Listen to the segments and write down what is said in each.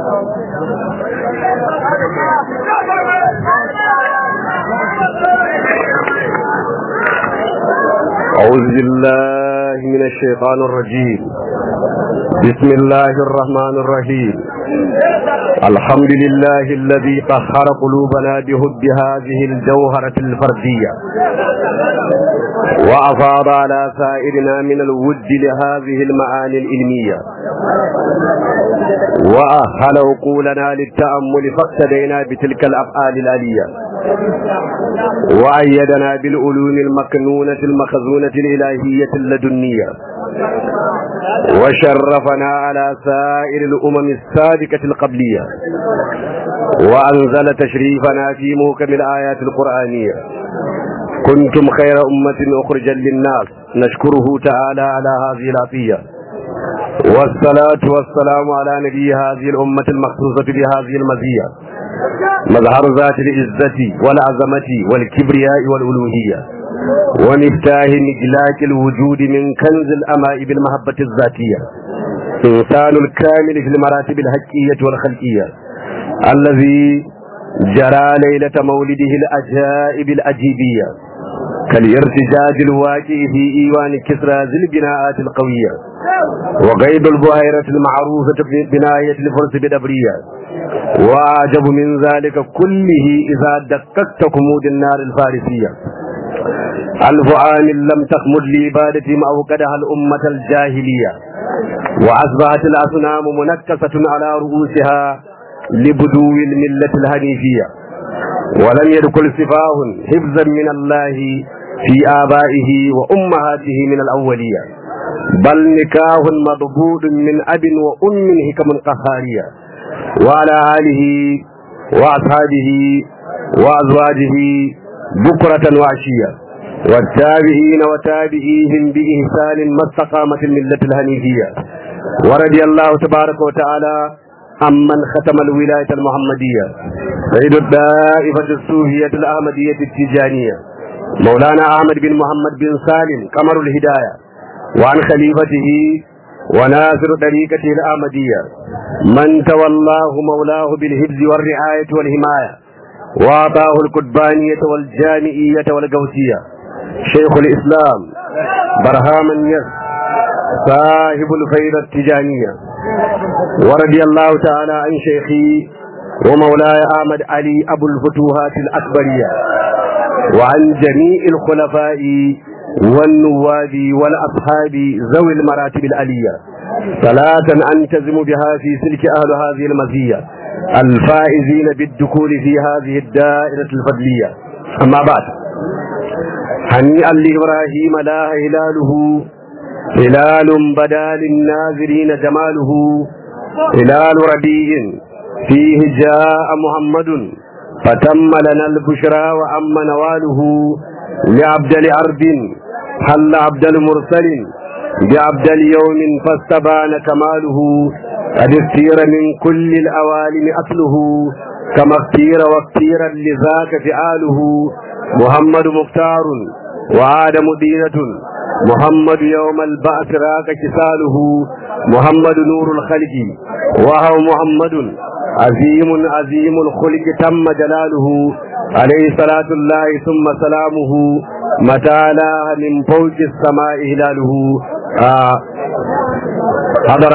أعوذ بالله من الشيطان الرجيم بسم الله الرحمن الرحيم الحمد لله الذي طهر قلوبنا بهب هذه الجوهرة الفردية وأفاض على سائرنا من الود لهذه المعاني العلمية وأهل عقولنا للتأمل فاقتدينا بتلك الأفعال الآلية وأيدنا بالعلوم المكنونة المخزونة الإلهية اللدنية وشرفنا على سائر الأمم السابقة القبلية وأنزل تشريفنا في موكب الآيات القرآنية كنتم خير أمة أخرجا للناس نشكره تعالى على هذه العطية والصلاة والسلام على نبي هذه الأمة المخصوصة بهذه المزية مظهر ذات العزة والعظمة والكبرياء والألوهية ومفتاح مجلاك الوجود من كنز الأماء بالمحبة الذاتية إنسان الكامل في المراتب الحقية والخلقية الذي جرى ليلة مولده الأجائب الأجيبية كالارتجاج الواقع في إيوان كسرى ذي البناءات القوية وغيب البهيرة المعروفة بناية الفرس بدبرية وأعجب من ذلك كله إذا دققت كمود النار الفارسية ألف عام لم تخمد لعبادتهم أوقدها الأمة الجاهلية وأصبحت الأصنام منكسة على رؤوسها لبدو الملة الهنيفية ولم يدخل سفاه حفظا من الله في آبائه وأمهاته من الأولية بل نكاه مضبوط من أب وأم حكم قهارية وعلى آله وأصحابه وأزواجه بكرة وعشية والتابعين وتابعيهم بإحسان ما استقامت الملة الهنيفية ورضي الله تبارك وتعالى عمن ختم الولاية المحمدية سيد الدائفة الصوفية الأحمدية التجانية مولانا أحمد بن محمد بن سالم قمر الهداية وعن خليفته وناصر طريقته الأحمدية من تولاه مولاه بالحفظ والرعاية والحماية وأعطاه القطبانية والجامعية والقوسية شيخ الإسلام برهام يس صاحب الفيضة التجانية ورضي الله تعالى عن شيخي ومولاي أحمد علي أبو الفتوحات الأكبرية وعن جميع الخلفاء والنواب والأصحاب ذوي المراتب العلية صلاة أنتزم بها في سلك أهل هذه المزية الفائزين بالدخول في هذه الدائرة الفضلية أما بعد هنيئا لإبراهيم لا هلاله هلال بدا للناظرين جماله هلال ربيع فيه جاء محمد فتم لنا البشرى وأم نواله لعبد الأرض حل عبد المرسل بعبد اليوم فاستبان كماله قد اختير من كل الأوالم أصله كما اختير واختيرا لذاك فعاله محمد مختار وآدم دينة محمد يوم البعث راك كساله محمد نور الخلق وهو محمد عظيم عظيم الخلق تم جلاله عليه صلاة الله ثم سلامه متى لاها من فوق السماء هلاله آه حضر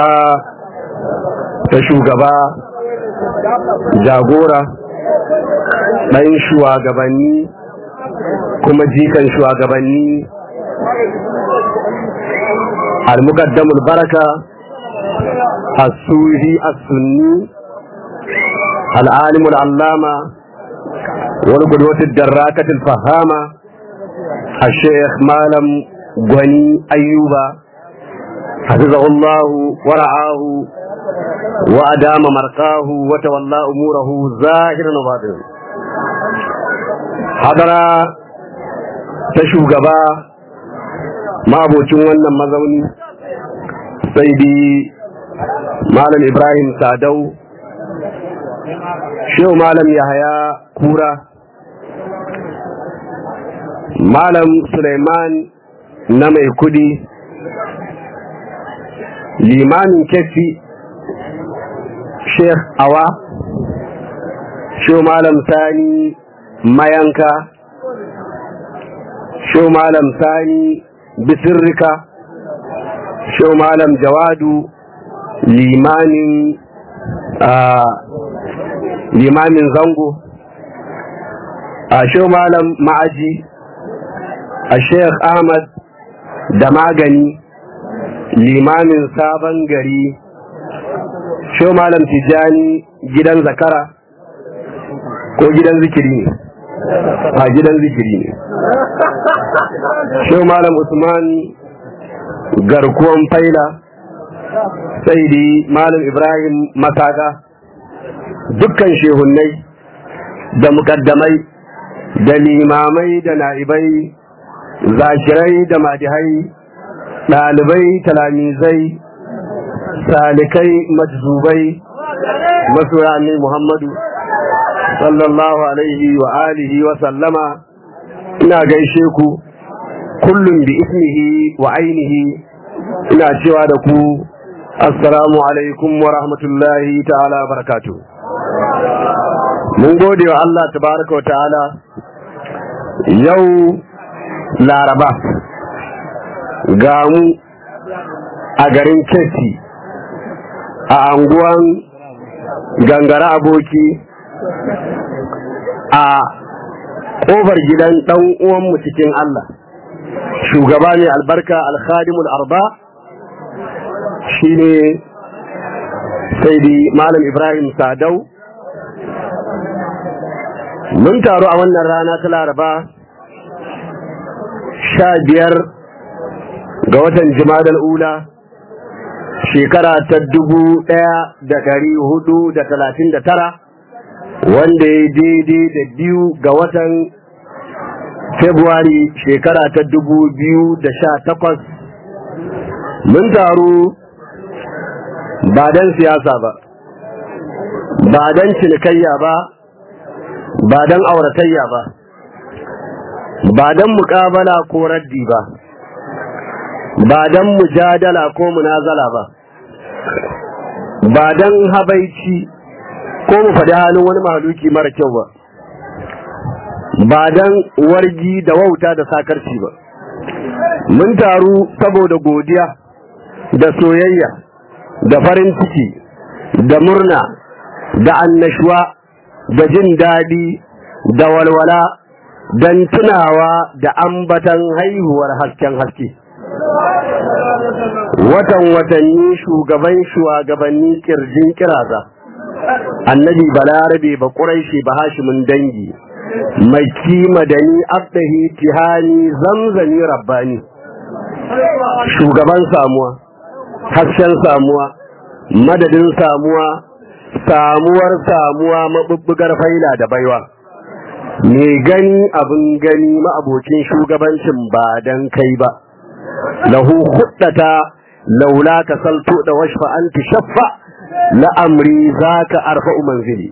تشوغبا jagora ɗan shugabanni kuma jikan shugabanni al-muqaddamul baraka as-sufi as-sunni al-alim al-allama wal qudwat ad-darrakat al-fahama الشيخ مالم غني أيوبا حفظه الله ورعاه وأدام مرقاه وتولى أموره ظاهرا وباطنا حضر تشوغبا ما abocin wannan mazauni sai bi malam ibrahim sadau shehu malam yahaya kura malam suleiman na mai kudi limamin kefi sheikh awa shi malam sani mayanka shi malam sani bisirrika shi malam jawadu limanin limamin zango a shi malam ma'aji a sheikh ahmad da magani limamin sabon gari shi malam tijjani gidan zakara ko gidan zikiri ne a gidan zikiri ne shi malam usman garkuwan faila sai di malam ibrahim masaka dukkan shehunnai da mukaddamai da limamai da na'ibai zakirai da madihai ɗalibai talamizai salikai majzubai masoya ne muhammadu sallallahu alaihi wa alihi wa sallama ina gaishe ku kullum bi ismihi wa ainihi ina cewa da ku assalamu alaikum wa rahmatullahi ta'ala barakatu mun gode wa Allah tabaraka wa ta'ala yau laraba ga mu a garin keti a anguwan gangara aboki a ƙofar gidan ɗan uwanmu cikin Allah shugaba ne albarka alkhadimul arba shine saidi malam ibrahim sadau mun taru a wannan rana ta laraba sha biyar ga watan jimadal ula shekara ta dubu ɗaya da ɗari hudu da talatin da tara wanda ya daidai da biyu ga watan februari shekara ta dubu biyu da sha takwas mun taru ba don siyasa ba ba don cinikayya ba ba don auratayya ba ba don mukabala ko raddi ba ba don mujadala ko munazala ba ba don habaici ko mu faɗi halin wani mahaluki mara kyau ba ba don wargi da wauta da sakarci ba mun taru saboda godiya da soyayya da farin ciki da murna da annashuwa da jin daɗi da walwala don tunawa da ambatan haihuwar hasken haske watan watanni shugaban shugabanni kirjin kiraza annabi balarabe ba ƙuraishi ba hashimin dangi mai kima da ni abdahi tihani zamzani rabbani shugaban samuwa hasken samuwa madadin samuwa samuwar samuwa mabubbugar faila da baiwa me gani abin gani ma'abocin shugabancin ba dan kai ba lahu huddata laula ka salto da washfa an tushaffa la'amri zaka arfa'u manzili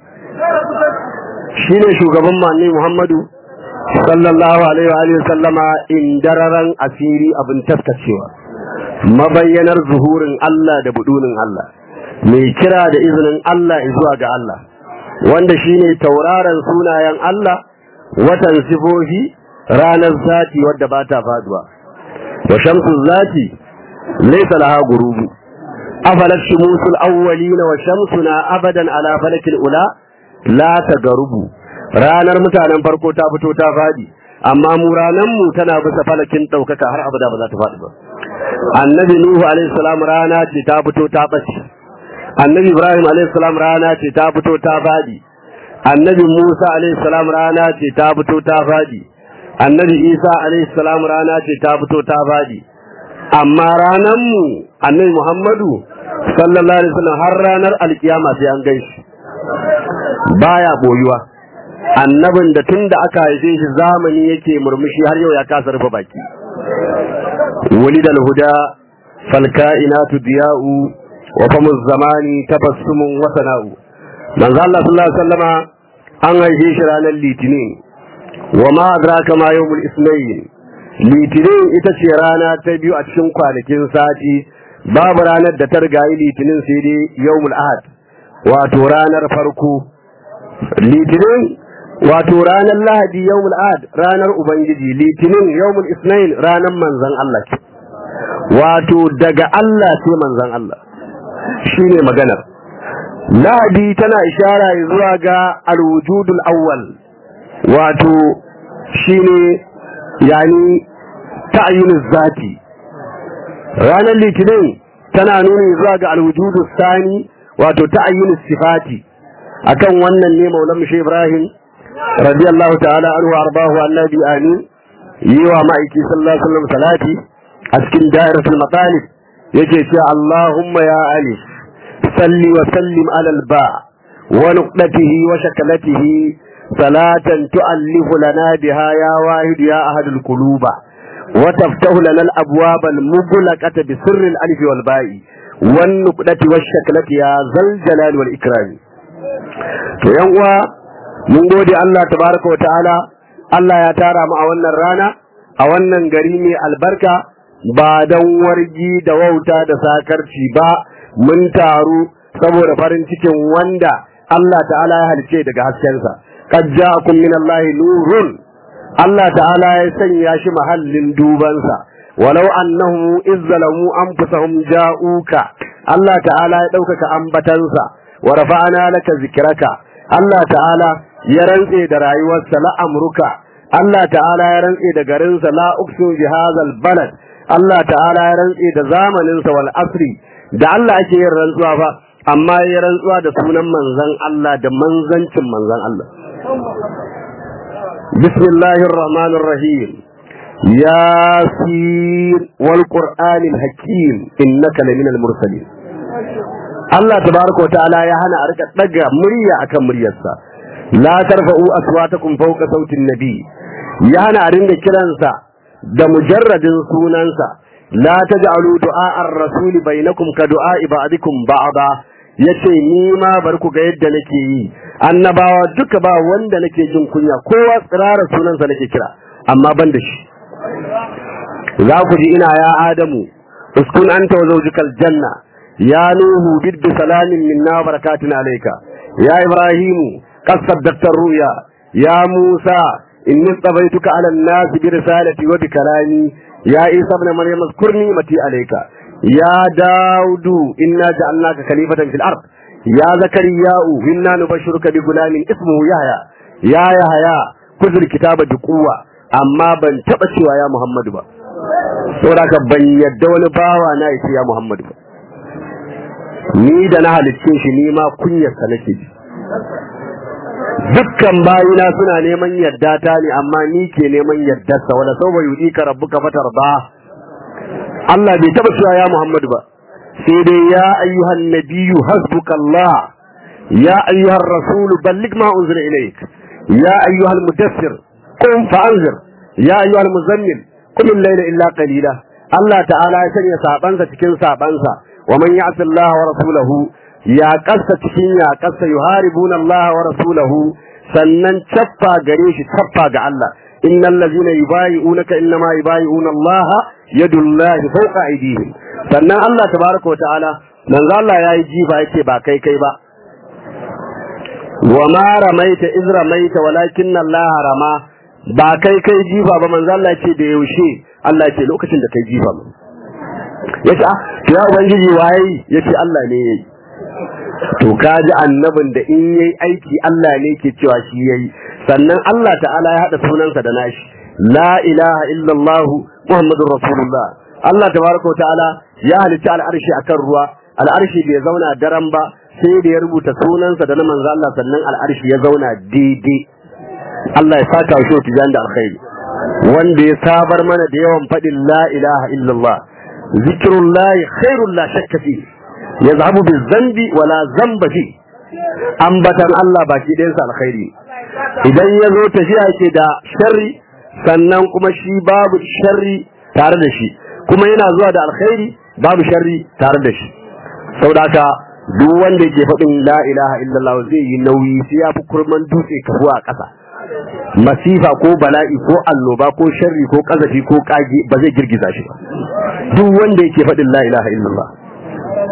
shine shugaban manni Muhammadu sallallahu alaihi wa sallama indararan asiri abin taskacewa mabayyanar zuhurin Allah da budunin Allah mai kira da izinin Allah zuwa ga Allah wanda shine tauraron sunayen Allah watan sifofi ranar zati wadda ba ta faduwa wa shamsu zati laysa laha gurubu afalat shumusul awwalina wa shamsuna abadan ala falakil ula la tagarubu ranar mutanen farko ta fito ta fadi amma mu ranar mu tana bisa falakin daukaka har abada ba za ta fadi ba annabi nuhu alaihi salam rana ce ta fito ta bace annabi ibrahim alaihi salam rana ce ta fito ta fadi annabi musa alaihi salam rana ce ta fito ta fadi annabi isa alaihi salam rana ce ta fito ta fadi amma ranar mu annabi muhammadu sallallahu alaihi wasallam har ranar alkiyama sai an gaishe baya boyuwa annabin da tun da aka haife shi zamani yake murmushi har yau ya kasa rufe baki ولد الهدى فالكائنات ضياء وفم الزمان تبسم وثناء من ذا الله صلى الله عليه وسلم an haife shi ranar litinin wa ma adraka ma yawmul isnayn litinin ita ce rana ta biyu a cikin kwanakin sati babu ranar da ta rigayi litinin sai dai yawmul ahad wato ranar farko litinin wato ranar lahadi yawmul ad ranar ubangiji litinin yawmul isnain ranar manzan Allah ce wato daga Allah sai manzan Allah shine maganar lahadi tana ishara zuwa ga alwujudul awwal wato shine yani ta'ayyunuz zati ranar litinin tana nuni zuwa ga alwujudu sani wato ta'ayyun sifati akan wannan ne maulan shi ibrahim radiyallahu ta'ala anhu arbahu annabi amin yi wa ma'aiki sallallahu alaihi wasallam salati a cikin da'iratul matalib yake cewa allahumma ya ali salli wa sallim ala alba wa nuqdatihi wa shakalatihi salatan tu'allifu lana biha ya wahid ya ahadul quluba وتفتح لنا الأبواب المغلقة بسر الألف والباء والنقدة والشكلة يا ذا الجلال والإكرام to yan uwa mun gode Allah tabaraka wa ta'ala Allah ya tara mu a wannan rana a wannan gari mai albarka ba dan wargi da wauta da sakarci ba mun taru saboda farin cikin wanda Allah ta'ala ya halice daga haskensa qad ja'akum min Allah nurun Allah ta'ala ya sanya shi mahallin dubansa walau annahum izzalamu anfusahum ja'uka Allah ta'ala ya ɗaukaka ambatansa wa rafa'ana laka zikraka Allah ta'ala ya rantse da rayuwarsa la amruka Allah ta'ala ya rantse da garinsa la uqsu bi hadzal balad Allah ta'ala ya rantse da zamaninsa wal asri da Allah ake yin rantsuwa fa amma ya rantsuwa da sunan manzon Allah da manzancin manzon Allah بسم الله الرحمن الرحيم ياسين والقرآن الحكيم إنك لمن المرسلين الله تبارك وتعالى يا هنا أرك تجا مريا أكم مريسا لا ترفعوا أصواتكم فوق صوت النبي يا هنا أرند كلانسا ده مجرد سونانسا لا تجعلوا دعاء الرسول بينكم كدعاء بعضكم بعضا yace ni ma bar ku ga yadda nake yi annabawa duka ba wanda nake jin kunya kowa tsirara sunansa nake kira amma ban da shi za ku ji ina ya adamu uskun anta wa zawjukal janna ya nuhu biddu salamin minna wa barakatun alayka ya ibrahimu qad saddaqta ruya ya musa inni tsabaituka ala an-nas bi risalati wa bi kalami ya isa ibn maryam zkurni mati alayka يا داود إنا جعلناك خليفة في الأرض يا زكريا إنا نبشرك بغلام اسمه يحيى يا يحيى خذ الكتاب بقوة أما بن تبشوا يا محمد با saboda ban yadda wani bawa na yace ya Muhammadu ba ni da na halicce shi ni ma kunyarsa nake ji dukkan bayina suna neman yadda ta ne amma ni ke neman yaddarsa wala sau bai yudi ka rabbuka fatar ba Allah bai taba cewa ya Muhammadu ba sai dai ya ayyuhan nabiyyu hasbukallah ya ayyuhar rasulu balligh ma unzila ilayk ya ayyuhal mudassir qum fa'anzir ya ayyuhal muzammil qum al-layla illa qalila Allah ta'ala ya sanya sabansa cikin sabansa wa man ya'si Allah wa rasulahu ya kasa cikin ya kasa yuharibuna Allah wa rasulahu sannan cappa gare shi cappa ga Allah innal ladzina yubayi'unaka innama yubayi'una Allah yadullahi fawqa aydihim sannan Allah tabaaraka ta'ala manzo Allah yayi jifa yake ba kai kai ba wa ma ramaita iz ramaita walakin Allah rama ba kai kai jifa ba manzo Allah ce da yaushe Allah ce lokacin da kai jifa ba yace ah to ya ubangiji waye yace Allah ne yayi to kaji annabin da in yayi aiki Allah ne ke cewa shi yayi sannan Allah ta'ala ya hada sunansa da nashi la ilaha illallah muhammadur rasulullah Allah tabaraka ta'ala ya halitta al'arshi akan ruwa al'arshi bai zauna daren ba sai da ya rubuta sunansa da na manzo Allah sannan al'arshi ya zauna daidai Allah ya saka shi tijan da alkhairi wanda ya sabar mana da yawan fadin la ilaha illallah zikrullahi khairul la shakka fi yazhabu bizambi wala zamba fi ambatan Allah baki ɗayansa alkhairi idan ya zo tafiya yake da sharri sannan kuma shi babu sharri tare da shi kuma yana zuwa da alkhairi babu sharri tare da shi saboda haka duk wanda yake faɗin la ilaha illallah zai yi nauyi sai ya fi kurman dutse kafuwa a ƙasa masifa ko bala'i ko annoba ko sharri ko ƙazafi ko ƙage ba zai girgiza shi ba duk wanda yake faɗin la ilaha illallah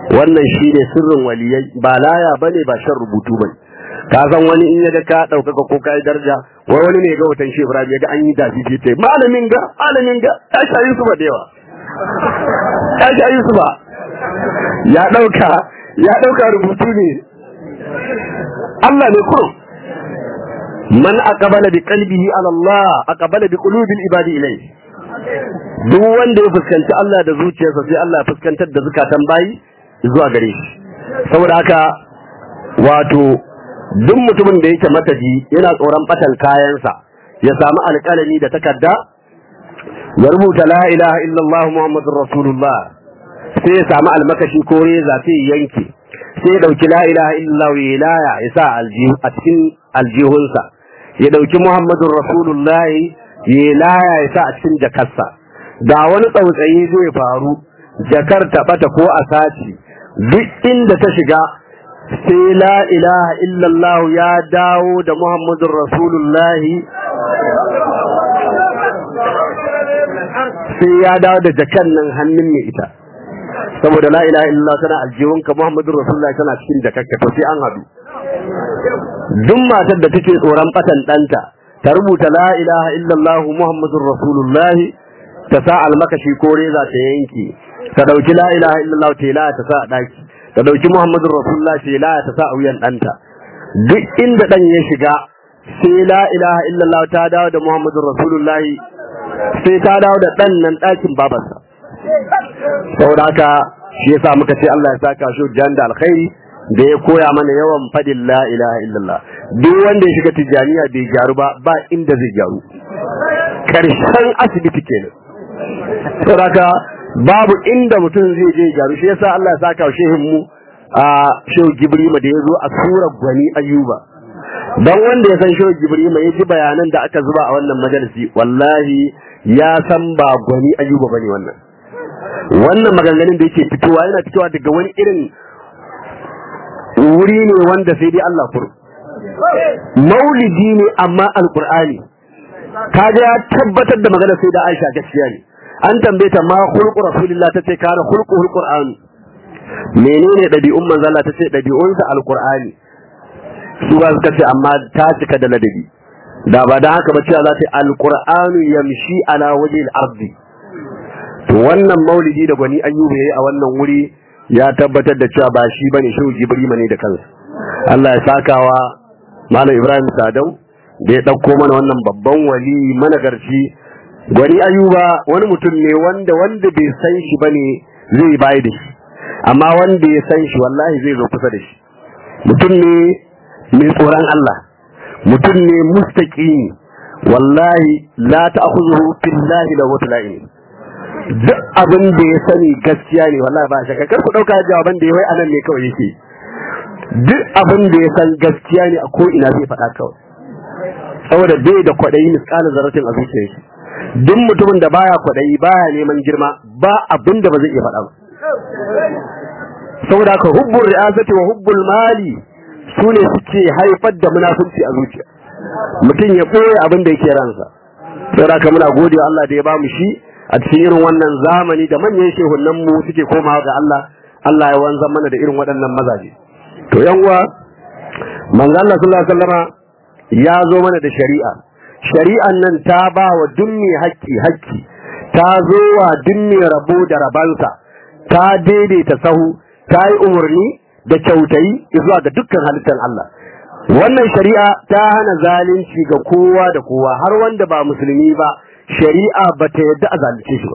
wannan shine sirrin waliyai ba laya bane ba shan rubutu bane ka san wani in yaga ka ɗaukaka ko ka yi daraja wai wani ne ga watan shi Ibrahim yaga an yi dafi ce ce malamin ga malamin ga ya sha Yusuf da yawa ya sha Yusuf ya ɗauka ya ɗauka rubutu ne Allah ne kurum man aqbala bi qalbihi ala Allah aqbala bi qulubi al-ibadi ilayhi duk wanda ya fuskanci Allah da zuciyarsa sai Allah ya fuskantar da zukatan bayi zuwa gare shi saboda haka wato duk mutumin da yake mataji yana tsoron batan kayansa ya samu alƙalami da takarda ya rubuta la ilaha illallah muhammadur rasulullah sai ya samu almakashi ko reza sai ya yanke sai ya dauki la ilaha illallah ya laya ya sa aljihu a cikin aljihunsa ya dauki muhammadur rasulullah ya laya ya sa a cikin jakarsa da wani tsautsayi zai faru jakar ta bata ko a saci duk inda ta shiga sai la ilaha illallah ya dawo da muhammadun rasulullahi sai ya dawo da jakan nan hannun mai ita saboda la ilaha illallah tana aljihunka muhammadun rasulullahi tana cikin jakarka to sai an haɗu duk matar da take tsoron batan ɗanta ta rubuta la ilaha illallah muhammadun rasulullahi ta sa almakashi ko reza ta yanke ta dauki la ilaha illallah ta la ta sa a daki ta dauki muhammadur rasulullah ta la ta sa a wuyan danta duk inda dan ya shiga sai la ilaha illallah ta dawo da muhammadur rasulullah sai ta dawo da dan nan dakin babarsa saboda haka shi yasa muka ce Allah ya saka shi jan da alkhairi da ya koya mana yawan fadin la ilaha illallah duk wanda ya shiga tijaniya bai gyaru ba ba inda zai gyaru karshen asibiti kenan saboda babu inda mutum zai je gyaru shi yasa Allah ya saka shehin mu a shehu Gibrima da yazo a surar gwani Ayuba dan wanda ya san shehu Gibrima ya ji bayanan da aka zuba a wannan majalisi wallahi ya san ba gwani Ayuba bane wannan wannan maganganun da yake fitowa yana fitowa daga wani irin wuri ne wanda sai dai Allah furu maulidi ne amma alqur'ani kaga ya tabbatar da magana sai da Aisha gaskiya ne an tambaye ta ma khulqu rasulillah tace kana khulquhul qur'an menene dabi'un manzo Allah tace dabi'un sa alqur'ani su ba suka ce amma ta cika da ladabi da ba dan haka ba cewa za ta alqur'anu yamshi ala wajhil ardi to wannan maulidi da gwani ayyuba yayi a wannan wuri ya tabbatar da cewa ba shi bane shehu jibrima ne da kansa Allah ya sakawa malam Ibrahim Sadau da ya dauko mana wannan babban wali managarci gwani ayuba wani mutum ne wanda wanda bai san shi bane zai bayi da shi amma wanda ya san shi wallahi zai zo kusa da shi mutum ne mai tsoron Allah mutum ne mustaqimi wallahi la ta'khudhuhu billahi la watla'in duk abin da ya sani gaskiya ne wallahi ba shakka kar ku dauka jawaban da yayi anan ne kawai yake duk abin da ya san gaskiya ne a ko ina zai faɗa kawai saboda bai da kwaɗayi misƙalin zaratin a zuciyar shi duk mutumin da baya kwaɗayi baya neman girma ba abin da ba zai iya faɗa ba saboda ka hubbul ri'asati wa hubbul mali su ne suke haifar da munafunci a zuciya mutum ya ɓoye abin da yake ransa saboda ka muna gode wa Allah da ya bamu shi a cikin irin wannan zamani da manyan shehunan mu suke komawa ga Allah Allah ya wanzan mana da irin waɗannan mazaje to yan uwa manzo Allah sallallahu alaihi wasallama ya zo mana da shari'a shari'an nan ta ba wa dummi haƙƙi haƙƙi ta zo wa dummi rabo da rabansa ta daidaita sahu ta yi umarni da kyautayi zuwa ga dukkan halittar Allah wannan shari'a ta hana zalunci ga kowa da kowa har wanda ba musulmi ba shari'a ba ta yadda a zalunce shi ba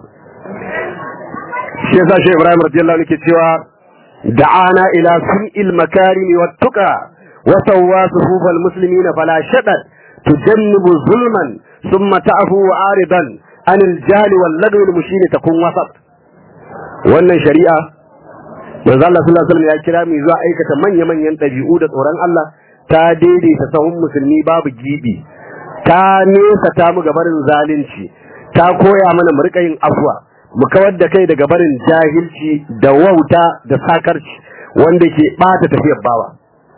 shi yasa shi Ibrahim radiyallahu anhu ke cewa da'ana ila sun'il makarim wa tuqa wa sawwa suhufal muslimina fala shadad tujannibu zulman thumma ta'fu aridan an al-jahl wal lagwi al-mushin takun wasat wannan shari'a manzo Allah sallallahu alaihi wasallam ya kira mu zuwa aikata manya-manyan dabi'u da tsoron Allah ta daidaita sahun musulmi babu gibi ta nesa ta mu gabarin zalunci ta koya mana mu rika yin afwa mu kawar da kai daga barin jahilci da wauta da sakarci wanda ke bata tafiyar bawa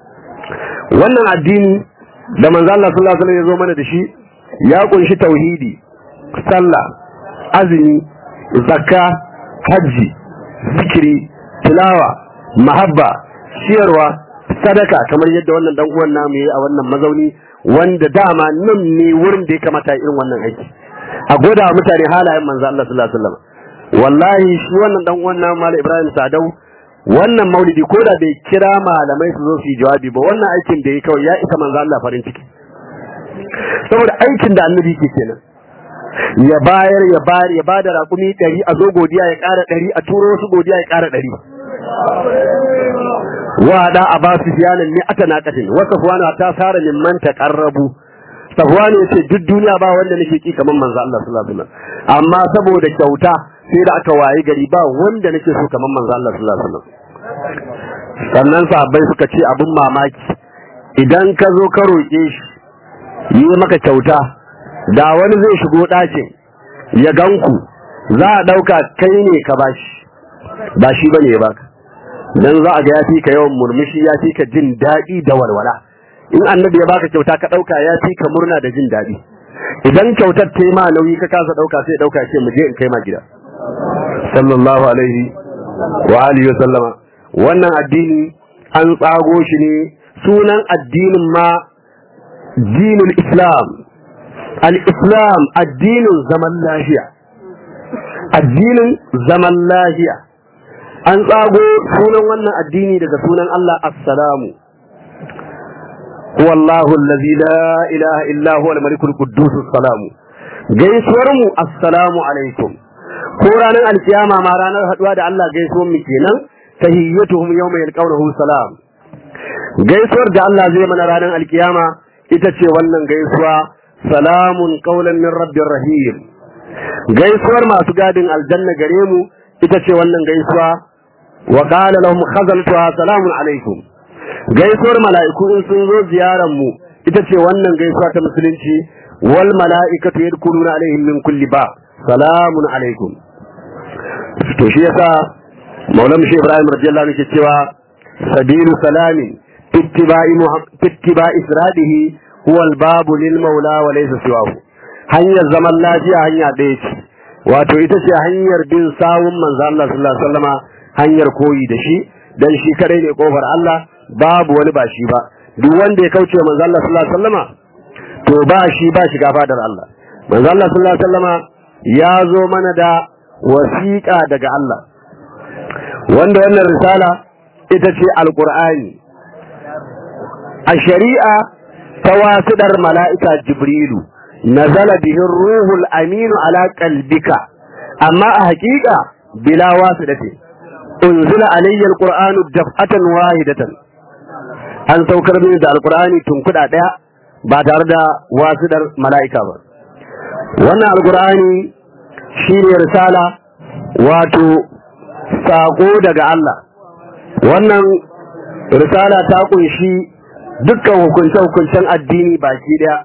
wannan addini da manzo Allah sallallahu alaihi wasallam ya zo mana da shi ya kunshi tauhidi sallah azumi zakka hajji zikiri tilawa mahabba ciyarwa sadaka kamar yadda wannan dan uwan namu yayi a wannan mazauni wanda dama nan ne wurin da ya kamata irin wannan aiki a goda wa mutane halayen manzo Allah sallallahu alaihi wasallam wallahi shi wannan dan uwan namu Malam Ibrahim Sadau wannan maulidi ko da bai kira malamai su zo su yi jawabi ba wannan aikin da ya kawai ya isa manzo Allah farin ciki saboda aikin da annabi ke kenan ya bayar ya bayar ya bada raƙumi ɗari a zo godiya ya ƙara ɗari a turo wasu godiya ya ƙara ɗari wada a ba su fiyanin ne ata naƙatin wasu fuwana ta fara min man taƙarrabu safwan ya ce duk duniya ba wanda nake ki kamar manzo Allah sallallahu alaihi wasallam amma saboda kyauta sai da aka waye gari ba wanda nake so kamar manzo Allah sallallahu alaihi wasallam sannan sahabbai suka ce abin mamaki idan ka zo ka roƙe shi yi maka kyauta da wani zai shigo ɗakin ya ganku za a ɗauka kai ne ka bashi ba shi bane ya baka dan za a ga ya fi ka yawan murmushi ya fi ka jin daɗi da walwala in annabi ya baka kyauta ka ɗauka ya fi ka murna da jin daɗi idan kyautar ta ma nauyi ka kasa ɗauka sai ɗauka ce mu je in kai ma gida sallallahu alaihi wa alihi wa sallama wannan addini an tsago shi ne sunan addinin ma dinul islam al-islam addinin zaman lafiya addinin zaman lafiya an tsago sunan wannan addini daga sunan Allah assalamu wallahu allazi la ilaha illa huwa al-malikul quddus salamu gaisuwar mu assalamu alaikum ko ranar alkiyama ma ranar haduwa da Allah gaisuwar mu kenan tahiyyatuhum yawma yalqawnahu salam gaisuwar da Allah zai mana ranar alkiyama ita ce wannan gaisuwa salamun qaulan min rabbir rahim gaisuwar masu gadin aljanna gare mu ita ce wannan gaisuwa wa qala lahum khazanatuha salamun alaikum gaisuwar mala'iku in sun zo ziyarar mu ita ce wannan gaisuwa ta musulunci wal mala'ikatu yadkhuluna alaihim min kulli ba salamun alaikum to shi yasa maulana shi ibrahim radiyallahu anhu ke cewa sabilu salamin ittiba'i ittiba'i siradihi huwa al-babu lil maula wa laysa siwahu hanyar zaman lafiya hanya ɗaya ce wato ita ce hanyar bin sawun manzo Allah sallallahu alaihi wasallama hanyar koyi da shi dan shi kadai ne kofar Allah babu wani ba shi ba duk wanda ya kauce manzo Allah sallallahu alaihi wasallama to ba shi ba shiga fadar Allah manzo Allah sallallahu alaihi wasallama ya zo mana da wasiƙa daga Allah wanda wannan risala ita ce alqur'ani a shari'a ta wasidar mala'ika jibrilu nazala bihi ruhul aminu ala qalbika amma a haƙiƙa bila wasidati unzila alayya alqur'anu daf'atan wahidatan an saukar mini da alqur'ani tun kuɗa ɗaya ba tare da wasidar mala'ika ba wannan alqur'ani shine risala wato sako daga Allah wannan risala ta kunshi dukkan hukunce-hukuncen addini baki daya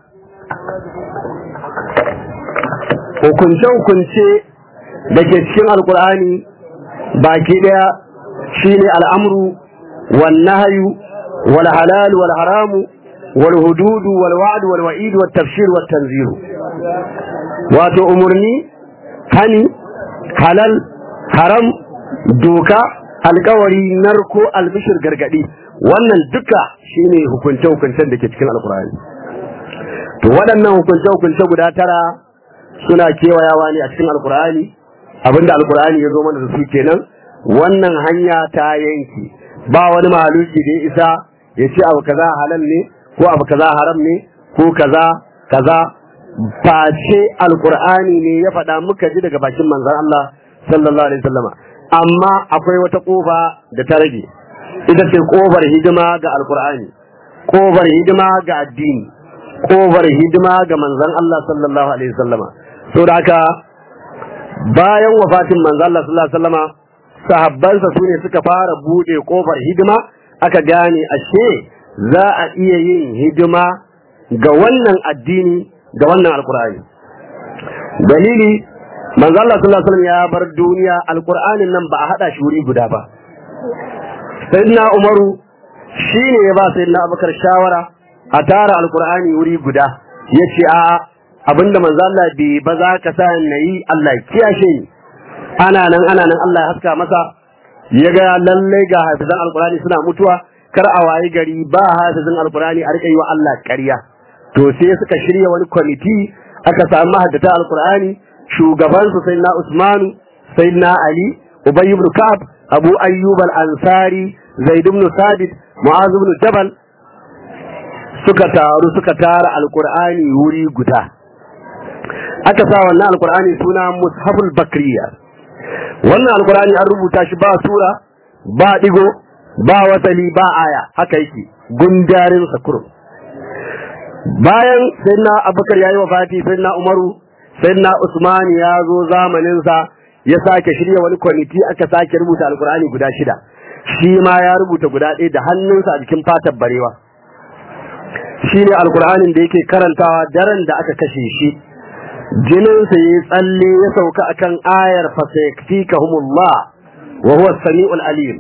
hukunce-hukunce da ke cikin alkur'ani baki daya shine al'amru wal nahyu wal halal wal haramu wal hududu wal wa'd wal wa'id wal tafsir wal tanzir wato umurni hani halal haram doka alkawari narko albishir gargadi wannan duka shine hukunce-hukuncen da ke cikin alkur'ani to waɗannan hukunce-hukunce guda tara suna kewayawa ne a cikin alkur'ani abinda alkur'ani ya zo mana da su kenan wannan hanya ta yanki ba wani mahaluki da ya isa ya ce abu kaza halal ne ko abu kaza haram ne ko kaza kaza face alkur'ani ne ya faɗa muka ji daga bakin manzon Allah sallallahu alaihi wasallama amma akwai wata kofa da ta rage ita ce kofar hidima ga alkur'ani kofar hidima ga addini kofar hidima ga manzon Allah sallallahu alaihi wasallama so da haka bayan wafatin manzon Allah sallallahu alaihi wasallama sahabbansa su ne suka fara bude kofar hidima aka gane ashe za a iya yin hidima ga wannan addini ga wannan alkur'ani dalili manzo Allah sallallahu alaihi wasallam ya bar duniya alqur'anin nan ba a hada shi wuri guda ba sayyidina umaru shine ya ba sayyidina abubakar shawara a tara alqur'ani wuri guda yace a abinda manzo Allah bai ba za ka sa nayi Allah kiyashe ni ana nan ana nan Allah ya haska masa ya ga lalle ga hafizan alqur'ani suna mutuwa kar a wayi gari ba hafizan alqur'ani a rika yi wa Allah ƙarya to sai suka shirya wani kwamiti aka samu mahaddata alqur'ani shugaban su sayyidina Usmanu sayyidina Ali Ubay ibn Ka'ab Abu Ayyub al-Ansari Zaid ibn Sabit Mu'az ibn Jabal suka taru suka tara alqur'ani wuri guda aka sa wannan alqur'ani suna Mushaful Bakriya wannan alqur'ani an rubuta shi ba sura ba digo ba wasali ba aya haka yake gundarin sakur bayan sayyidina Abubakar yayi wafati sayyidina Umaru sayyidina Usman ya zo zamanin sa ya sake shirya wani kwamiti aka sake rubuta alqur'ani guda shida shi ma ya rubuta guda ɗaya da hannunsa a jikin fatar barewa shi ne alkur'anin da yake karantawa daren da aka kashe shi jininsa ya tsalle ya sauka akan ayar fasayakfikahumullah wa huwa samiul alim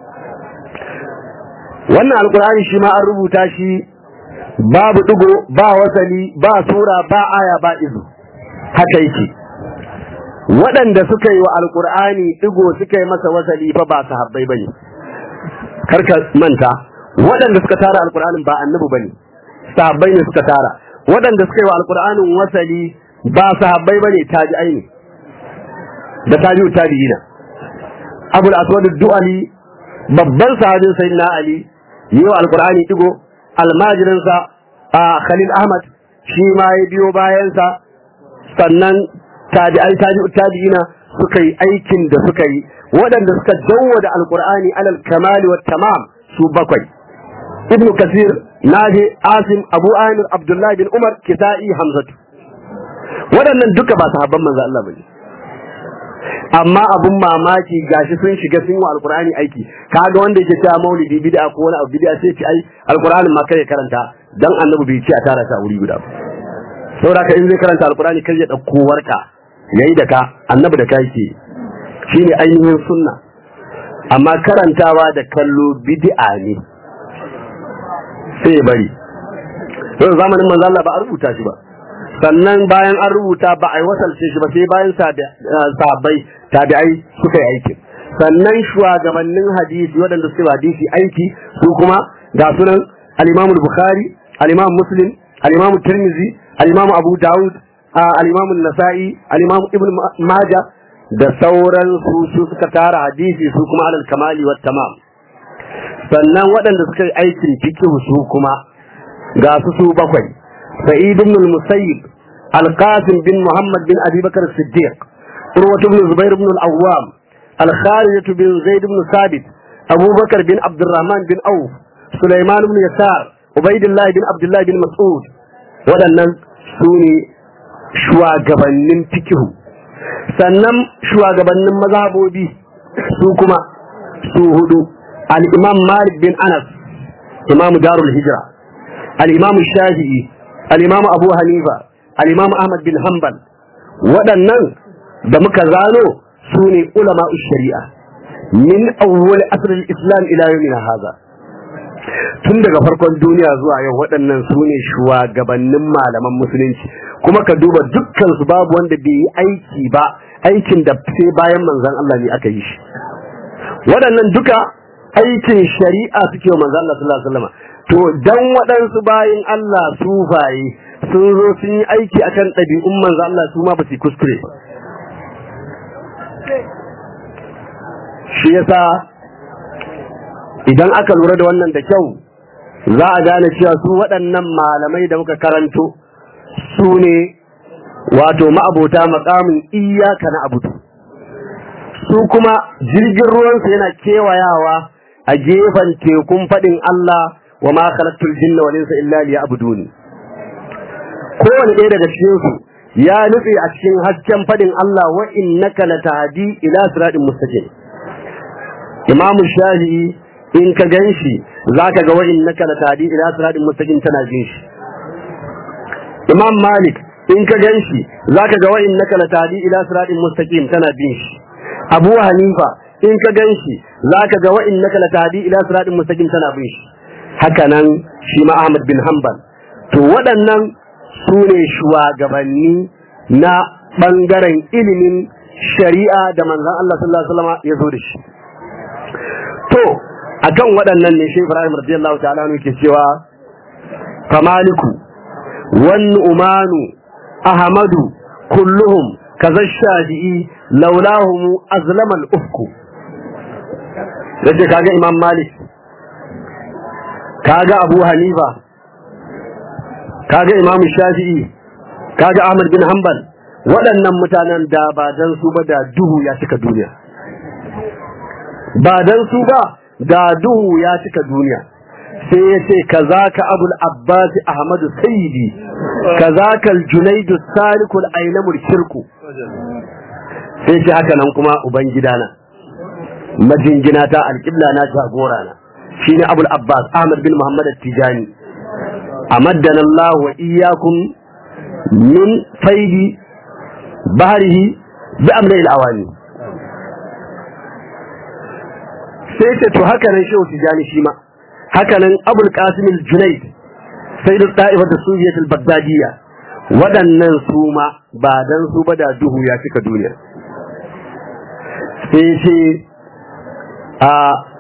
wannan alkur'ani shi ma an rubuta shi babu digo ba wasali ba sura ba aya ba izu haka yake waɗanda suka yi wa alkur'ani digo suka yi masa wasali fa ba sahabbai bane karka manta waɗanda suka tara alkur'anin ba annabi bane sahabbai ne suka tara waɗanda suka yi wa alkur'anin wasali ba sahabbai bane tabi'ai ne da tabi'u tabi'ina abul aswad du'ali babban sahabin sayyidina ali yi wa alkur'ani digo almajirinsa a khalil ahmad shi ma ya biyo bayansa sannan tabi'ai tabi'u tabi'ina suka yi aikin da suka yi waɗanda suka da alkur'ani alal kamali wa tamam su bakwai ibnu kasir nafi asim abu amir abdullahi bin umar kisa'i hamzatu waɗannan duka ba sahabban manzo Allah bane amma abun mamaki gashi sun shiga sun yi wa alkur'ani aiki kaga wanda yake cewa maulidi bid'a ko wani abu bid'a sai ce ai alkur'anin ma kai karanta dan annabi bai ce a tara ta wuri guda ba saboda ka in zai karanta alkur'ani kai ya dauko warka yayi da ka annabi da kai ke shine ainihin sunna amma karantawa da kallo bid'a ne sai ya bari yau zamanin manzo Allah ba a rubuta shi ba sannan bayan an rubuta ba a yi wasalce shi ba sai bayan sahabbai tabi'ai suka yi aikin sannan shugabannin hadisi waɗanda suka yi hadisi aiki su kuma ga sunan al-Imam Bukhari al-Imam Muslim al-Imam Tirmidhi al-Imam Abu Dawud al-Imam Nasa'i al-Imam Ibn Majah da sauran su su suka tara hadisi su kuma alal kamali wat tamam sannan waɗanda suka yi aikin fiqh su kuma ga su su bakwai sa'id ibn al-musayyib al-qasim bin muhammad bin abi bakr as-siddiq urwa ibn zubair ibn al-awwam al-kharij bin zaid ibn sabit abu bakr bin abdurrahman bin auf sulaiman ibn yasar ubaidillah bin abdullah bin mas'ud waɗannan su ne shugabannin fikihu sannan shugabannin mazhabobi su kuma su hudu al-imam malik bin anas imam darul hijra al-imam shafi'i al-imam abu hanifa al-imam ahmad bin hanbal waɗannan da muka zano su ne ulama shari'a min awwal asr al-islam ila yawmina hadha tun daga farkon duniya zuwa yau waɗannan su ne shugabannin malaman musulunci kuma ka duba dukkan su babu wanda bai yi aiki ba aikin da sai bayan manzon Allah ne aka yi shi waɗannan duka aikin shari'a suke wa manzon Allah sallallahu alaihi wasallam to dan waɗansu bayin Allah sufaye sun zo sun yi aiki akan ɗabi'un manzon Allah su ma ba su kuskure ba shi yasa idan aka lura da wannan da kyau za a gane cewa su waɗannan malamai da muka karanto su ne wato ma'abota makamin iyaka na abudu su kuma jirgin ruwansu yana kewayawa a gefen tekun faɗin Allah wa ma khalaqtul jinna wal insa illa liya'buduni kowane ɗaya daga cikin su ya nutse a cikin hasken faɗin Allah wa innaka latahdi ila siratin mustaqim Imam Shafi'i in ka ganshi zaka ga wa innaka latahdi ila siratin mustaqim tana jin shi Imam Malik in ka ganshi zaka ga wa innaka latahdi ila siratin mustaqim tana bin shi Abu Hanifa in ka ganshi zaka ga wa innaka latahdi ila siratin mustaqim tana bin shi haka nan shi ma Ahmad bin Hanbal to waɗannan su ne shugabanni na ɓangaren ilimin shari'a da manzan Allah sallallahu Alaihi wasallam ya zo da shi to akan waɗannan ne shi Ibrahim radiyallahu ta'ala ne ke cewa famaliku wan umanu ahmadu kulluhum kaza shafi'i laulahum azlama al-ufku yace kaga imam malik kaga abu hanifa kaga imam shafi'i kaga ahmad bin hanbal waɗannan mutanen da ba dan su ba da duhu ya cika duniya ba dan su ba da duhu ya cika duniya sai ya ce kazaka abul abbas ahmadu sayyidi kazaka al-junaidu salikul ainamul shirku sai ce haka nan kuma ubangidana majingina ta alƙibla na jagora na shine abul abbas ahmad bin muhammad at-tijani amaddana allah wa iyyakum min faidi bahrihi bi amri al-awani sai ce to haka nan shehu tijani shi ma haka nan abul qasim al-junayd sayyid al-ta'ifa da sujiyat al-baghdadiyya waɗannan su ma ba dan su ba da duhu ya cika duniya sai ce a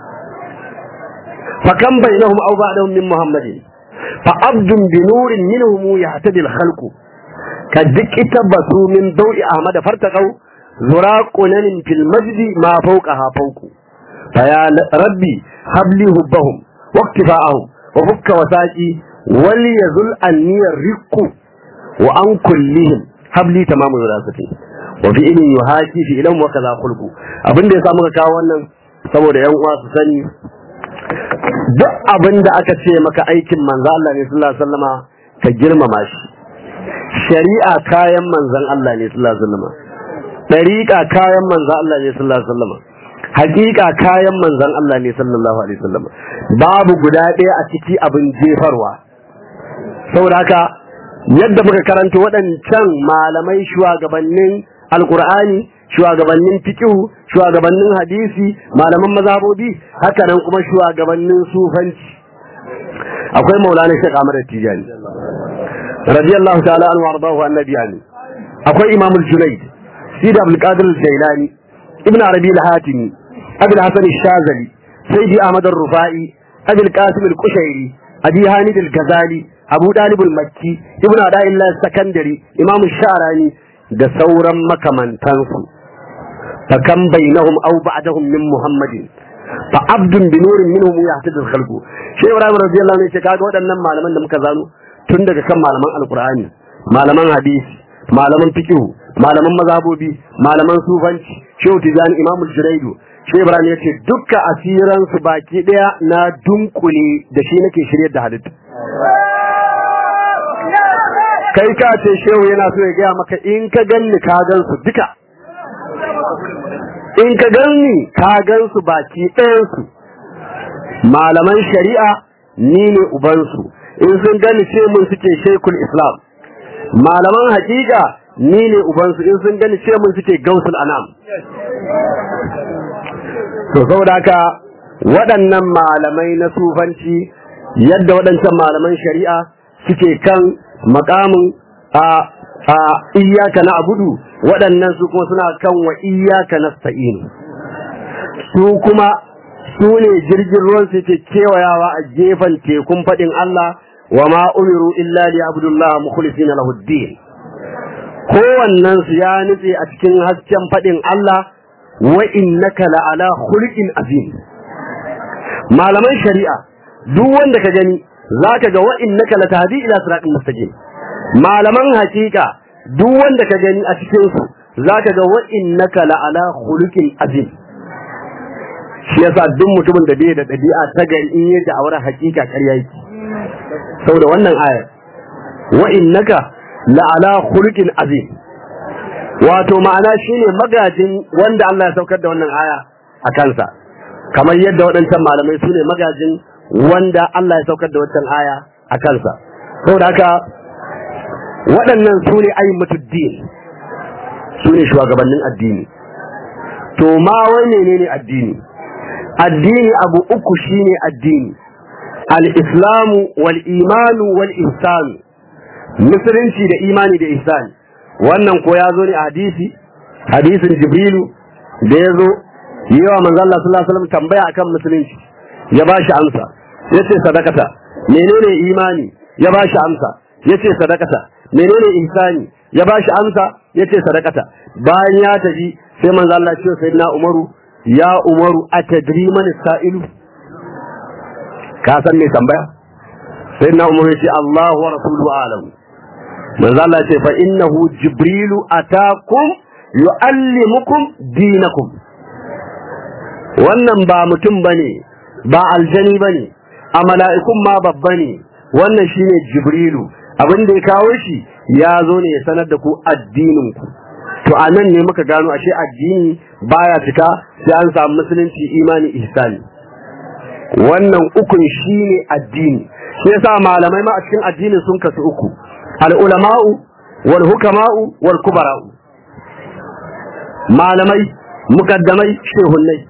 fakan bainahum aw ba'dahum min muhammadin fa abdun bi nurin minhum yahtadi al-khalqu ka dikita basu min dawi ahmad fartaqau zuraqunan fil masjid ma fawqaha fawqu fa ya rabbi habli hubbahum waqtifa'ahum wa fukka wasaqi wal yazul anni riqqu wa an kullihim habli tamamu wirasati wa fi ilmin yuhaki fi ilmin wa kaza khulqu abinda ya samu ka kawo wannan saboda yan uwa su sani duk abinda aka ce maka aikin manzo Allah ne sallallahu alaihi wasallama ka girmama shi shari'a kayan manzon Allah ne sallallahu alaihi wasallama dariqa kayan manzon Allah ne sallallahu alaihi wasallama hakika kayan manzon Allah ne sallallahu alaihi wasallama babu guda ɗaya a ciki abin jefarwa saboda haka yadda muka karanta waɗancan malamai shugabannin alkur'ani shugabannin fiqhu shugabannin hadisi malaman mazhabobi haka nan kuma shugabannin sufanci akwai maulana Sheikh Ahmad Tijani radiyallahu ta'ala anhu warḍahu annabi ani akwai Imam al-Junayd Sid Abdul Qadir al-Jailani Ibn Arabi al-Hatimi Abi al-Hasan al-Shazali Sayyidi Ahmad al-Rufai Abi al-Qasim al-Kushairi Abi Hamid al-Ghazali Abu Dalib al-Makki Ibn Ada'illah Sakandari Imam Sharani da sauran makamantansu fa kan bainahum aw ba'dahum min Muhammadin fa abdun bi nurin minhum yahtadi al-khalqu Sheikh Ibrahim radiyallahu anhu ce kaga waɗannan malaman da muka zano tun daga kan malaman alqur'ani malaman hadisi malaman fiqh malaman mazhabobi malaman sufanci Sheikh Tijani Imam al-Juraydu Sheikh Ibrahim ya ce dukka asiran su baki daya na dunkule da shi nake shiryar da halittu kai ka ce shehu yana so ya gaya maka in ka ganni ka gan su duka in ka ganni ka gan su baki ɗayansu malaman shari'a ni ne ubansu in sun gani ce mun suke shekul islam malaman hakika ni ne ubansu in sun gani ce mun suke gausul anam to saboda haka waɗannan malamai na sufanci yadda waɗancan malaman shari'a suke kan makamin a a iyaka na abudu waɗannan su kuma suna kan wa iyaka na sa'in su kuma su ne jirgin ruwan su ke kewayawa a gefen tekun faɗin Allah wa ma umiru illa li abdullah mukhlisina lahu din kowannen su ya nutse a cikin hasken faɗin Allah wa innaka la'ala khuluqin azim malaman shari'a duk wanda ka gani zaka ga wa innaka latahdi ila siratin mustaqim malaman hakika duk wanda ka gani a cikin su zaka ga wa innaka la'ala khuluqin azim shi yasa duk mutumin da bai da dabi'a ta gari in yaji a wurin hakika ƙarya yake saboda wannan ayar wa innaka la'ala khuluqin azim wato ma'ana shine magajin wanda Allah ya saukar da wannan aya a kansa kamar yadda waɗancan malamai su ne magajin wanda Allah ya saukar da wancan aya a kansa saboda haka waɗannan su ne ayyukan su ne shugabannin addini to ma wai menene addini addini abu uku shine addini al-islamu wal imanu wal ihsanu musulunci da imani da ihsani wannan ko ya zo ne a hadisi hadisin jibrilu da ya zo yawa manzo Allah sallallahu alaihi wasallam tambaya akan musulunci ya bashi amsa yace sadakata menene imani ya bashi amsa yace sadakata menene ihsani ya bashi amsa yace sadakata bayan ya tafi sai manzo Allah ya ce sayyidina Umaru ya Umaru atadri man sa'ilu ka san me tambaya sayyidina Umaru ya ce Allah wa rasuluhu a'lam manzo Allah ya ce fa innahu jibrilu atakum yu'allimukum dinakum wannan ba mutum bane ba aljani bane a mala'ikun ma babba ne wannan shine jibrilu abin da ya kawo shi ya zo ne ya sanar da ku addinin ku to a nan ne muka gano ashe addini baya fita sai an samu musulunci imani ihsani wannan ukun shine addini sai yasa malamai ma a cikin addinin sun kasu uku al ulama'u wal hukama'u wal kubara'u malamai mukaddamai shehunnai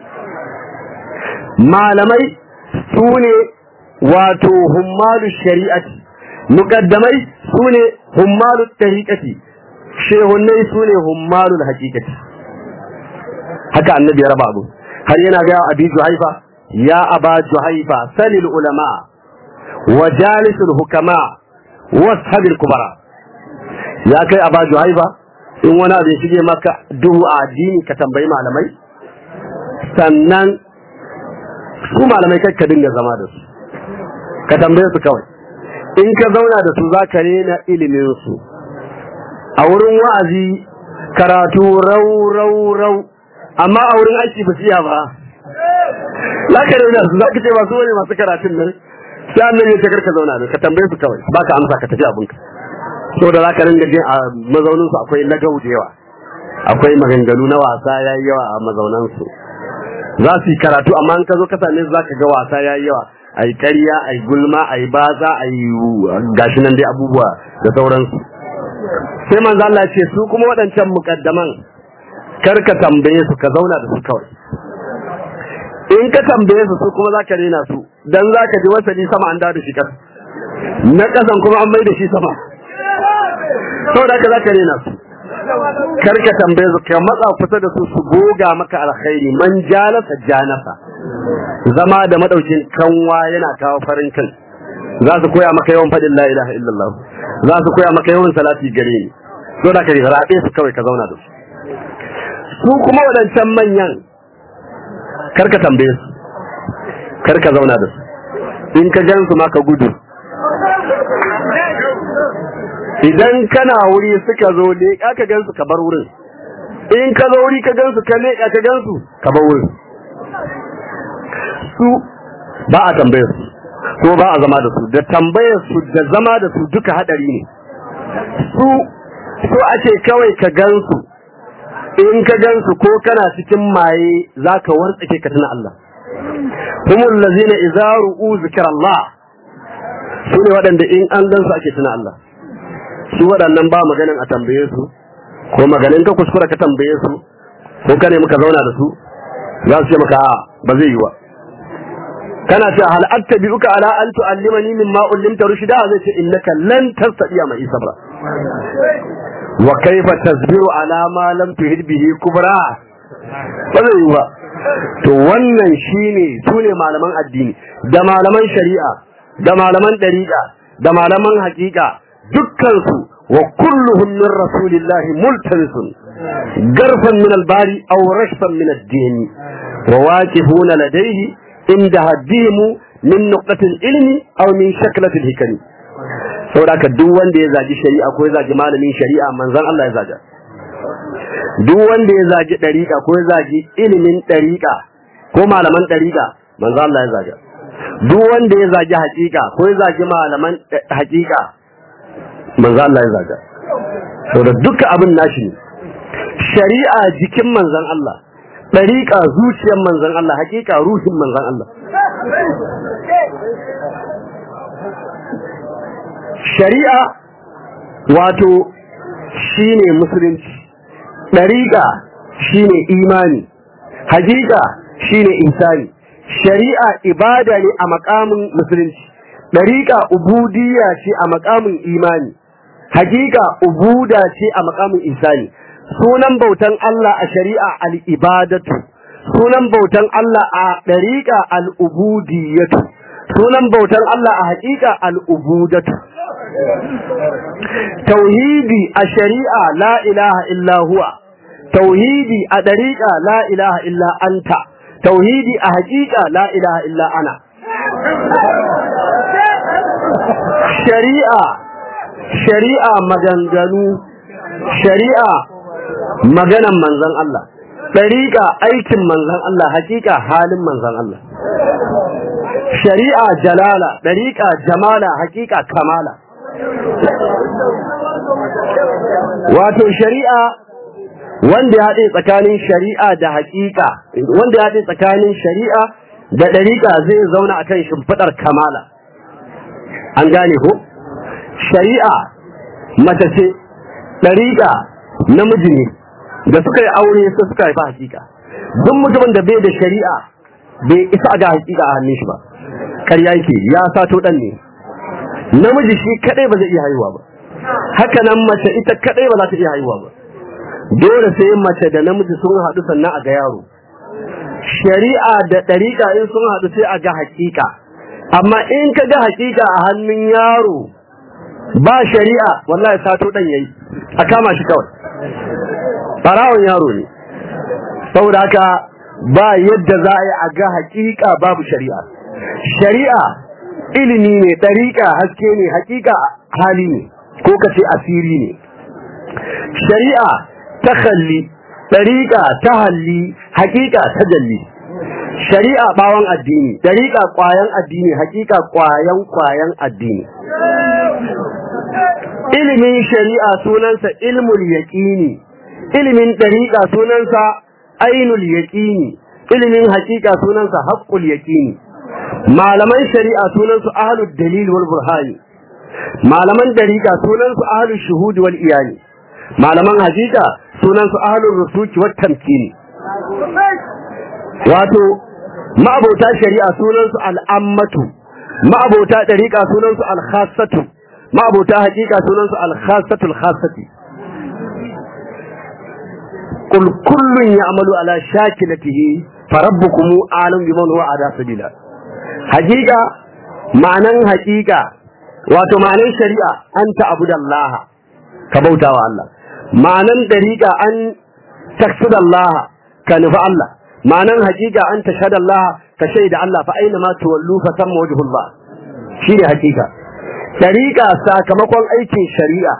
malamai su ne wato hummalu shari'ati mukaddamai su ne hummalu tariqati shehunnai su ne hummalu haqiqati haka annabi ya raba abu har yana ga abi juhaifa ya aba juhaifa salil ulama wa jalisul hukama washabil kubara ya kai aba juhaifa in wani abu ya shige maka duhu a addini ka tambayi malamai sannan su malamai kai ka dinga zama da su ka tambaye su kawai in ka zauna da su za ka rena ilimin su a wurin wa'azi karatu rau rau rau amma a wurin aiki ba siya ba za ka rena su za ka ce masu wani masu karatun nan sai annabi ya ce karka zauna da ka tambaye su kawai ba ka amsa ka tafi abinka saboda za ka ringa jin a mazauninsu akwai lagau da yawa akwai maganganu na wasa ya yi yawa a mazaunansu za su yi karatu amma in ka zo ka same su za ka ga wasa ya yi yawa a yi ƙarya a yi gulma a yi baza a yi gashi nan dai abubuwa da sauransu sai manzo Allah ce su kuma waɗancan mukaddaman kar ka tambaye su ka zauna da su kawai in ka tambaye su su kuma za ka rena su dan za ka ji wasali sama an da shi kasa na ƙasan kuma an mai da shi sama saboda haka za ka rena su karka tambaye su ka matsa kusa da su su goga maka alkhairi man jalasa janasa zama da madaukin kanwa yana kawo farin kai za su koya maka yawan faɗin la ilaha illallah za su koya maka yawan salati gare ni so da ka rabe su kawai ka zauna da su su kuma wadancan manyan karka tambaye su karka zauna da su in ka gan su ma ka gudu idan kana wuri suka zo ne ka gansu ka bar wurin in ka zo wuri ka gansu ka ne ka gansu ka bar wurin su ba a tambaye su ko ba a zama da su da tambaye su da zama da su duka hadari ne su so ake kawai ka gansu in ka gansu ko kana cikin maye zaka wartsake ka tuna Allah humul ladzina idza ru'u zikrallah su ne waɗanda in an gansu ake tuna Allah su waɗannan ba maganin a tambaye su ko maganin ka kuskura ka tambaye su ko ka ne muka zauna da su za su ce maka a ba zai yi wa kana ce hal attabi'uka ala an tu'allimani mimma ullimta rushda zai ce innaka lan tastati'a ma sabra wa kaifa tasbiru ala ma lam tuhid bihi kubra ba zai yi ba to wannan shine sune malaman addini da malaman shari'a da malaman dariqa da malaman haqiqa dukkansu wa kulluhum min rasulillahi multamisun garfan min albari aw rashfan min ad-din wa waqifuna ladayhi inda haddimu min nuqtatil ilmi aw min shaklatil hikami saboda ka duk wanda ya zagi shari'a ko ya zagi malamin shari'a manzon Allah ya zaga duk wanda ya zagi dariqa ko ya zagi ilimin dariqa ko malaman dariqa manzon Allah ya zaga duk wanda ya zagi hakika ko ya zagi malaman hakika manzo Allah ya zaga to da duka abin nashi ne shari'a jikin manzon Allah dariqa zuciyar manzon Allah hakika ruhin manzon Allah shari'a wato shine musulunci dariqa shine imani hakika shine insani shari'a ibada ne a makamin musulunci dariqa ubudiyya ce a makamin imani hakika ubuda ce a makamin insani sunan bautan Allah a shari'a al-ibadatu sunan bautan Allah a ɗariƙa al'ubudiyatu sunan bautan Allah a haƙiƙa al'ubudatu tauhidi a shari'a la ilaha illa huwa tauhidi a ɗariƙa la ilaha illa anta tauhidi a haƙiƙa la ilaha illa ana shari'a shari'a maganganu shari'a maganan manzon Allah ɗariƙa aikin manzon Allah haƙiƙa halin manzon Allah shari'a jalala ɗariƙa jamala haƙiƙa kamala wato shari'a wanda ya haɗe tsakanin shari'a da haƙiƙa wanda ya haɗe tsakanin shari'a da ɗariƙa zai zauna a kan shimfiɗar kamala an gane ko shari'a mace ce ɗariƙa namiji ne da suka yi aure sai suka haifa haƙiƙa duk mutumin da bai da shari'a bai isa ga haƙiƙa a hannun shi ba ƙarya yake ya sato ɗan ne namiji shi kaɗai ba zai iya haihuwa ba haka nan mace ita kaɗai ba za ta iya haihuwa ba dole sai mace da namiji sun haɗu sannan a ga yaro shari'a da ɗariƙa in sun haɗu sai a ga haƙiƙa amma in ka ga haƙiƙa a hannun yaro ba shari'a wallahi sato ɗan yayi a kama shi kawai ɓarawon yaro ne saboda haka ba yadda za a yi a ga haƙiƙa babu shari'a shari'a ilimi ne ɗariƙa haske ne haƙiƙa hali ne ko ka ce asiri ne shari'a ta kalli ɗariƙa ta halli haƙiƙa ta jalli shari'a ɓawon addini ɗariƙa ƙwayan addini haƙiƙa ƙwayan ƙwayan addini ilimin shari'a sunansa ilmul yaƙini ilimin ɗariƙa sunansa ainul yaƙini ilimin haƙiƙa sunansa haƙƙul yaƙini malaman shari'a sunansu ahlud dalil wal burhani malaman dariƙa sunansu ahlul shuhud wal iyani malaman hakika sunansu ahlul rusuki wat tamkini wato ma'abota shari'a sunansu al'ammatu ma'abota dariƙa sunansu al-khassatu ma'abota hakika sunansu al-khassatu al-khassati qul kullun ya'malu ala shakilatihi farabbukum a'lam biman huwa ada sabila hakika ma'anan hakika wato ma'anan shari'a an ta'budallaha ka bautawa Allah ma'anan dariqa an taksudallaha ka nufi Allah ma'anan hakika an tashhadallaha ka shaida Allah fa aina ma tuwallu fa samma wajhullah shine hakika dariqa sakamakon aikin shari'a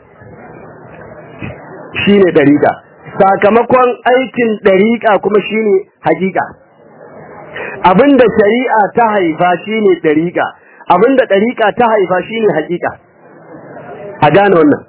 shine dariqa sakamakon aikin dariqa kuma shine hakika abinda shari'a ta haifa shine dariqa abinda dariqa ta haifa shine hakika a gane wannan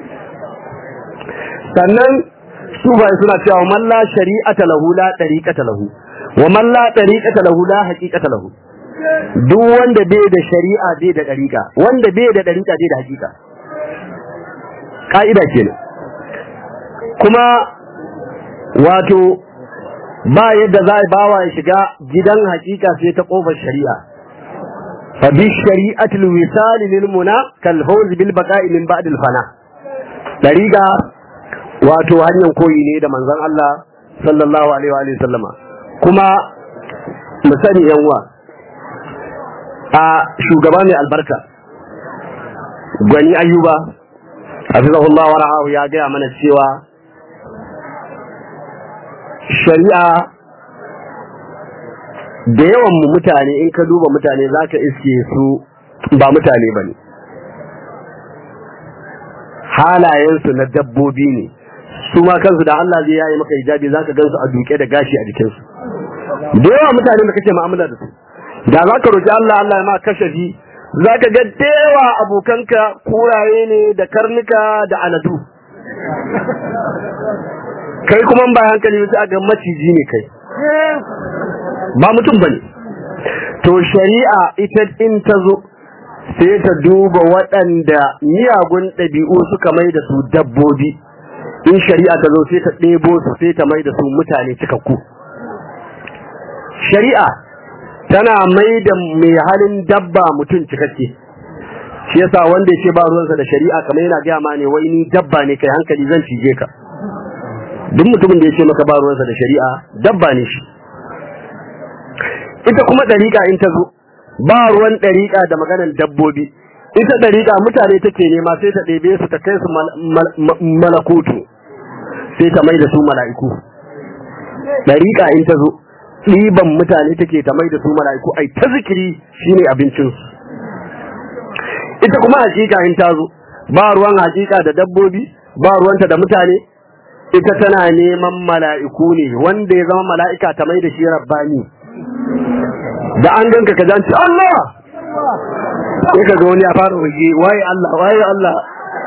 sannan su bai suna cewa man la shari'ata lahu la dariqata lahu wa man la dariqata lahu la haqiqata lahu duk wanda bai da shari'a bai da dariqa wanda bai da dariqa bai da hakika ka'ida kenan kuma wato ba yadda za a bawa ya shiga gidan hakika sai ta kofar shari'a fa bi shari'atil wisal lil muna kal fawz bil baqa'i min ba'd al fana dariga wato hanyar koyi ne da manzon Allah sallallahu alaihi wa sallama kuma mu sani yanwa a shugaba mai albarka gwani ayyuba hafizahullah wa ra'ahu ya gaya mana cewa shari'a da yawan mu mutane in ka duba mutane zaka iske su ba mutane bane halayensu na dabbobi ne su ma kansu da Allah zai yayi maka hijabi zaka gansu a duke da gashi a jikinsu da yawa mutane da kake mu'amala da su da zaka roki Allah Allah ya ma kashafi zaka ga dewa abokanka kuraye ne da karnuka da aladu kai kuma ba hankali sai ga maciji ne kai ba mutum bane to shari'a ita in ta zo sai ta duba waɗanda miyagun ɗabi'u suka mai da su dabbobi in shari'a ta zo sai ta ɗebo su sai ta mai da su mutane cikakku shari'a tana mai da mai halin dabba mutum cikakke shi yasa wanda ya ce ba ruwansa da shari'a kamar yana gaya ma ne wai ni dabba ne kai hankali zan cije ka duk mutumin da ya ce maka ba ruwansa da shari'a dabba ne shi ita kuma ɗariƙa in ta zo ba ruwan ɗariƙa da maganan dabbobi ita ɗariƙa mutane take nema sai ta ɗebe su ta kai su malakutu sai ta mai da su mala'iku ɗariƙa in ta zo ɗiban mutane take ta mai da su mala'iku ai ta zikiri shine abincinsu ita kuma hakika in ta zo ba ruwan hakika da dabbobi ba ruwanta da mutane ita tana neman mala'iku ne wanda ya zama mala'ika ta mai da shi rabbani da an ganka ka janci Allah sai ka ga wani ya fara rage waye Allah waye Allah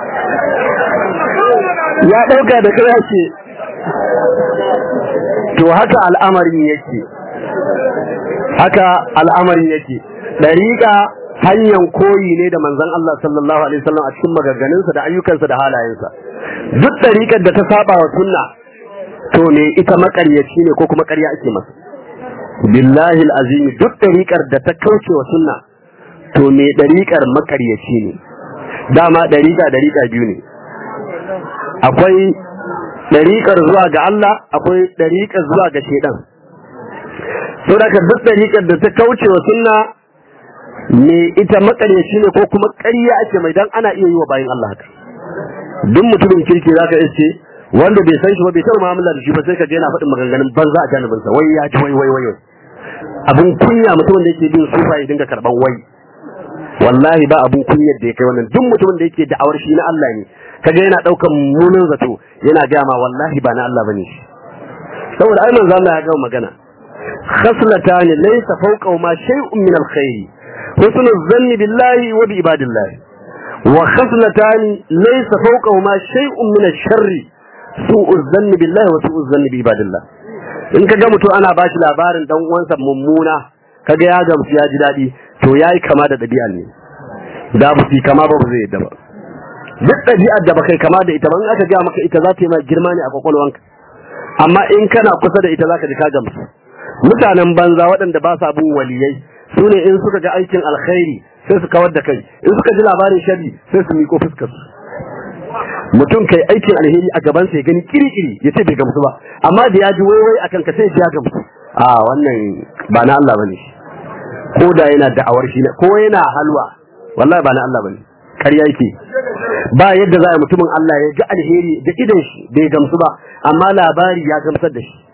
ya ɗauka da kai ce to haka al'amarin yake haka al'amarin yake dariƙa hanyar koyi ne da manzon Allah sallallahu alaihi wasallam a cikin maganganunsa da ayyukansa da halayensa duk dariƙar da ta saba wa sunna to me ita makaryaci ne ko kuma ƙarya ake masa billahi alazim duk dariƙar da ta kauce wa sunna to me dariƙar makaryaci ne dama dariƙa dariƙa biyu ne akwai dariƙar zuwa ga Allah akwai dariƙar zuwa ga shedan saboda duk dariƙar da ta kauce wa sunna me ita makaryaci ne ko kuma ƙarya ake mai dan ana iya yi wa bayan Allah haka duk mutumin kirki zaka iske wanda bai san shi ba bai taɓa mu'amala da shi ba sai ka je yana faɗin maganganun banza a janibin sa wai ya ji wai wai wai abun kunya mutumin da yake bin sufa ya dinga karban wai wallahi ba abun kunyar da ya kai wannan duk mutumin da yake da'awar shi na Allah ne kaga yana daukan munin zato yana ga ma wallahi ba na Allah bane shi saboda ai manzo Allah ya ga magana khaslatani laysa fawqa ma shay'un min al-khair husnu dhanni billahi wa bi ibadillahi wa khaslatani laysa fawqa ma shay'un min ash-sharri su'u dhanni billahi wa su'u dhanni bi ibadillah in kaga mutum ana bashi labarin dan uwansa mummuna kaga ya gamsu ya ji dadi to yayi kama da dabi'a ne da ba su kama ba ba zai yadda ba duk ɗabi'ar da baka kama da ita ban aka ga maka ita za ta yi ma girma ne a kwakwalwanka amma in kana kusa da ita za ka ji ka gamsu mutanen banza waɗanda ba sa bin waliyai su ne in suka ga aikin alkhairi sai su kawar da kai in suka ji labarin shari sai su miko fuskar su mutum kai aikin alheri a gaban sai gani kiri-kiri ya ce bai gamsu ba amma da ya ji waiwai akan ka sai ya gamsu a wannan ba na Allah bane ko da yana da'awar shi ko yana halwa wallahi ba na Allah bane ƙarya yake ba yadda za a mutumin Allah ya ji alheri da idan shi bai gamsu ba amma labari ya gamsar da shi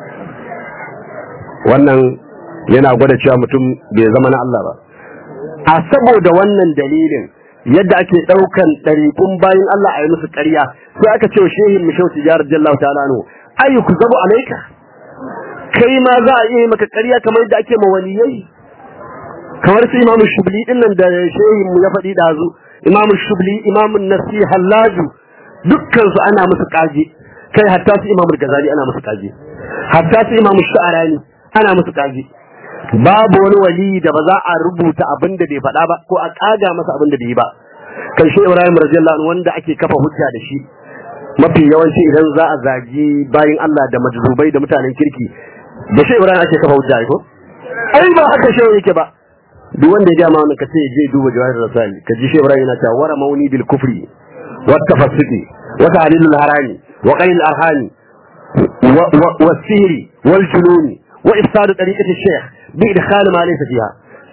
wannan yana gwada cewa mutum bai zama na Allah ba a saboda wannan dalilin yadda ake ɗaukan ɗariƙun bayan Allah a yi musu ƙarya sai aka ce wa shehin mishau tijar jallahu ta'ala anhu ayu ku zabu alaika kai ma za a iya yi maka ƙarya kamar yadda ake ma waliyai kamar su imamu shubli din nan da shehin mu ya faɗi dazu imamu shubli imamu nasi hallaju dukkan su ana musu kaje kai hatta su imamu gazali ana musu kaje hatta su imamu sha'arani ana musu kaje babu wani wali da ba za a rubuta abin da bai faɗa ba ko a kaga masa abin da bai yi ba kan shi ibrahim radiyallahu anhu wanda ake kafa hujja da shi mafi yawanci idan za a zagi bayin Allah da majzubai da mutanen kirki da shi ibrahim ake kafa hujja ko ai ba haka shi yake ba duk wanda ya gama wani ka ce je duba jawahir rasali ka ji shebra yana cewa wara mauni bil kufri wa tafassuqi wa ta'lil al harami wa qayl al arhani wa sihri wal jununi wa ifsad tariqati al shaykh bi idkhal ma laysa fiha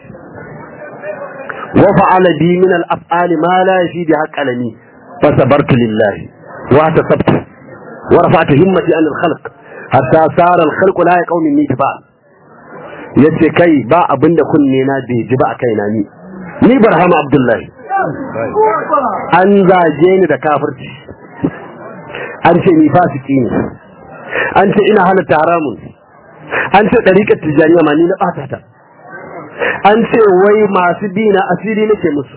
wa fa'ala bi min al af'al ma la yafidi haqqalani fa sabartu lillahi wa tasabtu wa rafa'tu himmati an al khalq hatta sara al khalq la yaqawmi min tifal yace kai ba abin da kunne na bai ji ba a kaina ni ni barhama abdullahi an zage ni da kafirci an ce ni fasiki ne an ce ina halatta haramun an ce ɗariƙar tijjaniya ma ni na ɓata ta an ce wai masu bi na asiri nake musu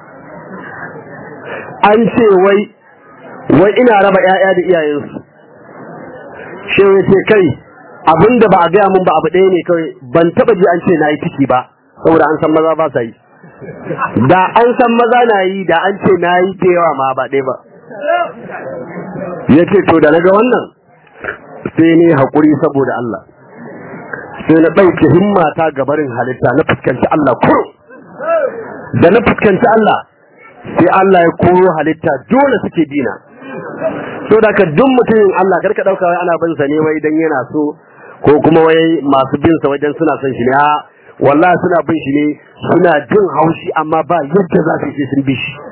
an ce wai wai ina raba 'ya'ya da iyayensu shi ce kai abin da ba a gaya mun ba abu ɗaya ne kawai ban taba ji an ce na yi ciki ba saboda an san maza ba sa yi da an san maza na yi da an ce na yi da yawa ma ba ɗaya ba ya ce to da na ga wannan sai ne haƙuri saboda Allah sai na ɗauke himmata ga barin halitta na fuskanci Allah kuro da na fuskanci Allah sai Allah ya koro halitta dole suke dina so da ka duk mutumin Allah karka dauka wai ana bin sa ne wai dan yana so ko kuma wai masu bin sa wajen suna son shi ne a wallahi suna bin shi ne suna jin haushi amma ba yadda za su yi sun bi shi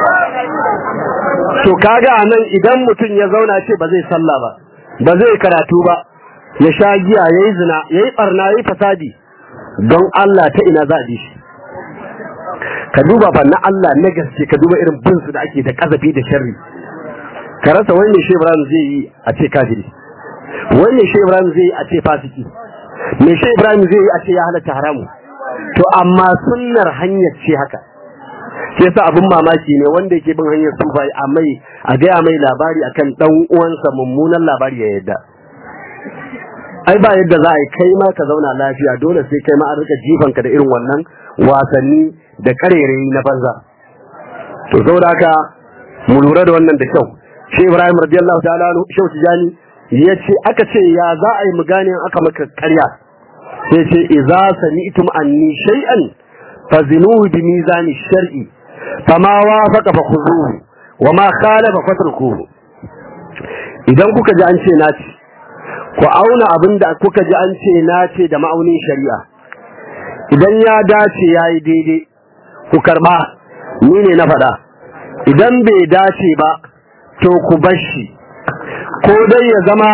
to kaga anan idan mutum ya zauna ce ba zai sallah ba ba zai karatu ba ya sha giya yayi zina yayi barna yayi fasadi don Allah ta ina za a bi shi ka duba fa na Allah na gaske ka duba irin bin su da ake da kazafi da sharri ka rasa wani shi Ibrahim zai yi a ce kafiri wani shi Ibrahim zai yi a ce fasiki me shi Ibrahim zai yi a ce ya halatta haramu to amma sunnar hanyar ce haka sai yasa abin mamaki ne wanda yake bin hanyar sufa a mai a gaya mai labari akan dan uwansa mummunan labari ya yadda ai ba yadda za a yi kai ma ka zauna lafiya dole sai kai ma an rika jifanka da irin wannan wasanni da karerayi na banza to saboda haka mu lura da wannan da kyau shi Ibrahim radiyallahu ta'ala anhu shau tijani yace aka ce ya za a yi mu gane aka maka ƙarya sai ce idza sami'tum anni shay'an fazinuhu bi mizani shar'i fama wafaqa fa khuzuhu wa ma khalafa fatrukuhu idan kuka ji an ce na ci ku auna abin da kuka ji an ce na ce da ma'aunin shari'a idan ya dace yayi daidai ku karba ni ne na faɗa idan bai dace ba to ku bar shi ko dai ya zama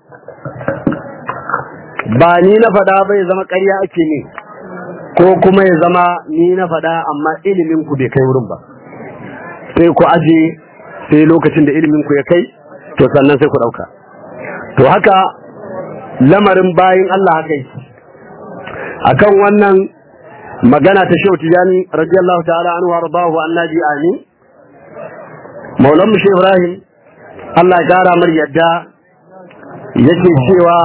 ba ni na faɗa bai zama ƙarya ake ne ko kuma ya zama ni na faɗa amma ilimin ku bai kai wurin ba sai ku aje sai lokacin da ilimin ku ya kai to sannan sai ku ɗauka to haka lamarin bayin Allah haka yake akan wannan magana ta Shehu Tijani radiyallahu ta'ala anhu warḍahu annabi amin Maulan mu Ibrahim Allah ya gara mar yadda yake cewa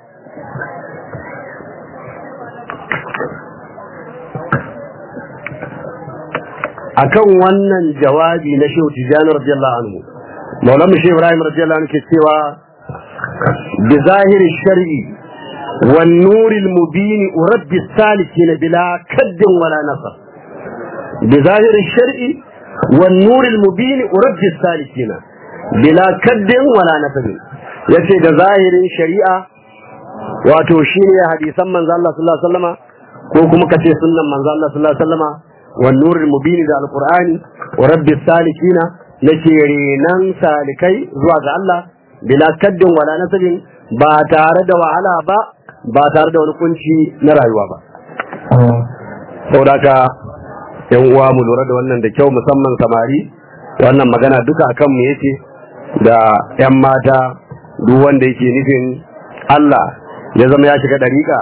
akan wannan jawabi na Shehu Tijani radiyallahu anhu Maulan mu Ibrahim radiyallahu anhu ke cewa bi zahiri shar'i wan nuril mubin urabbi salikin bila kaddin wala nasar bi zahiri shar'i wan nuril mubin urabbi salikin bila kaddin wala nasar yace da zahirin shari'a wato shine hadisan manzo Allah sallallahu alaihi wasallama ko kuma kace sunnan manzo Allah sallallahu alaihi wasallama wan nuril mubin da alqur'ani urabbi salikina nake renan salikai zuwa ga Allah bila kaddin wala nasabin ba tare da wahala ba ba tare da wani kunci na rayuwa ba saboda yan uwa mu lura da wannan da kyau musamman samari wannan magana duka akan mu yake da yan mata duk wanda yake nufin Allah ya zama ya shiga dariƙa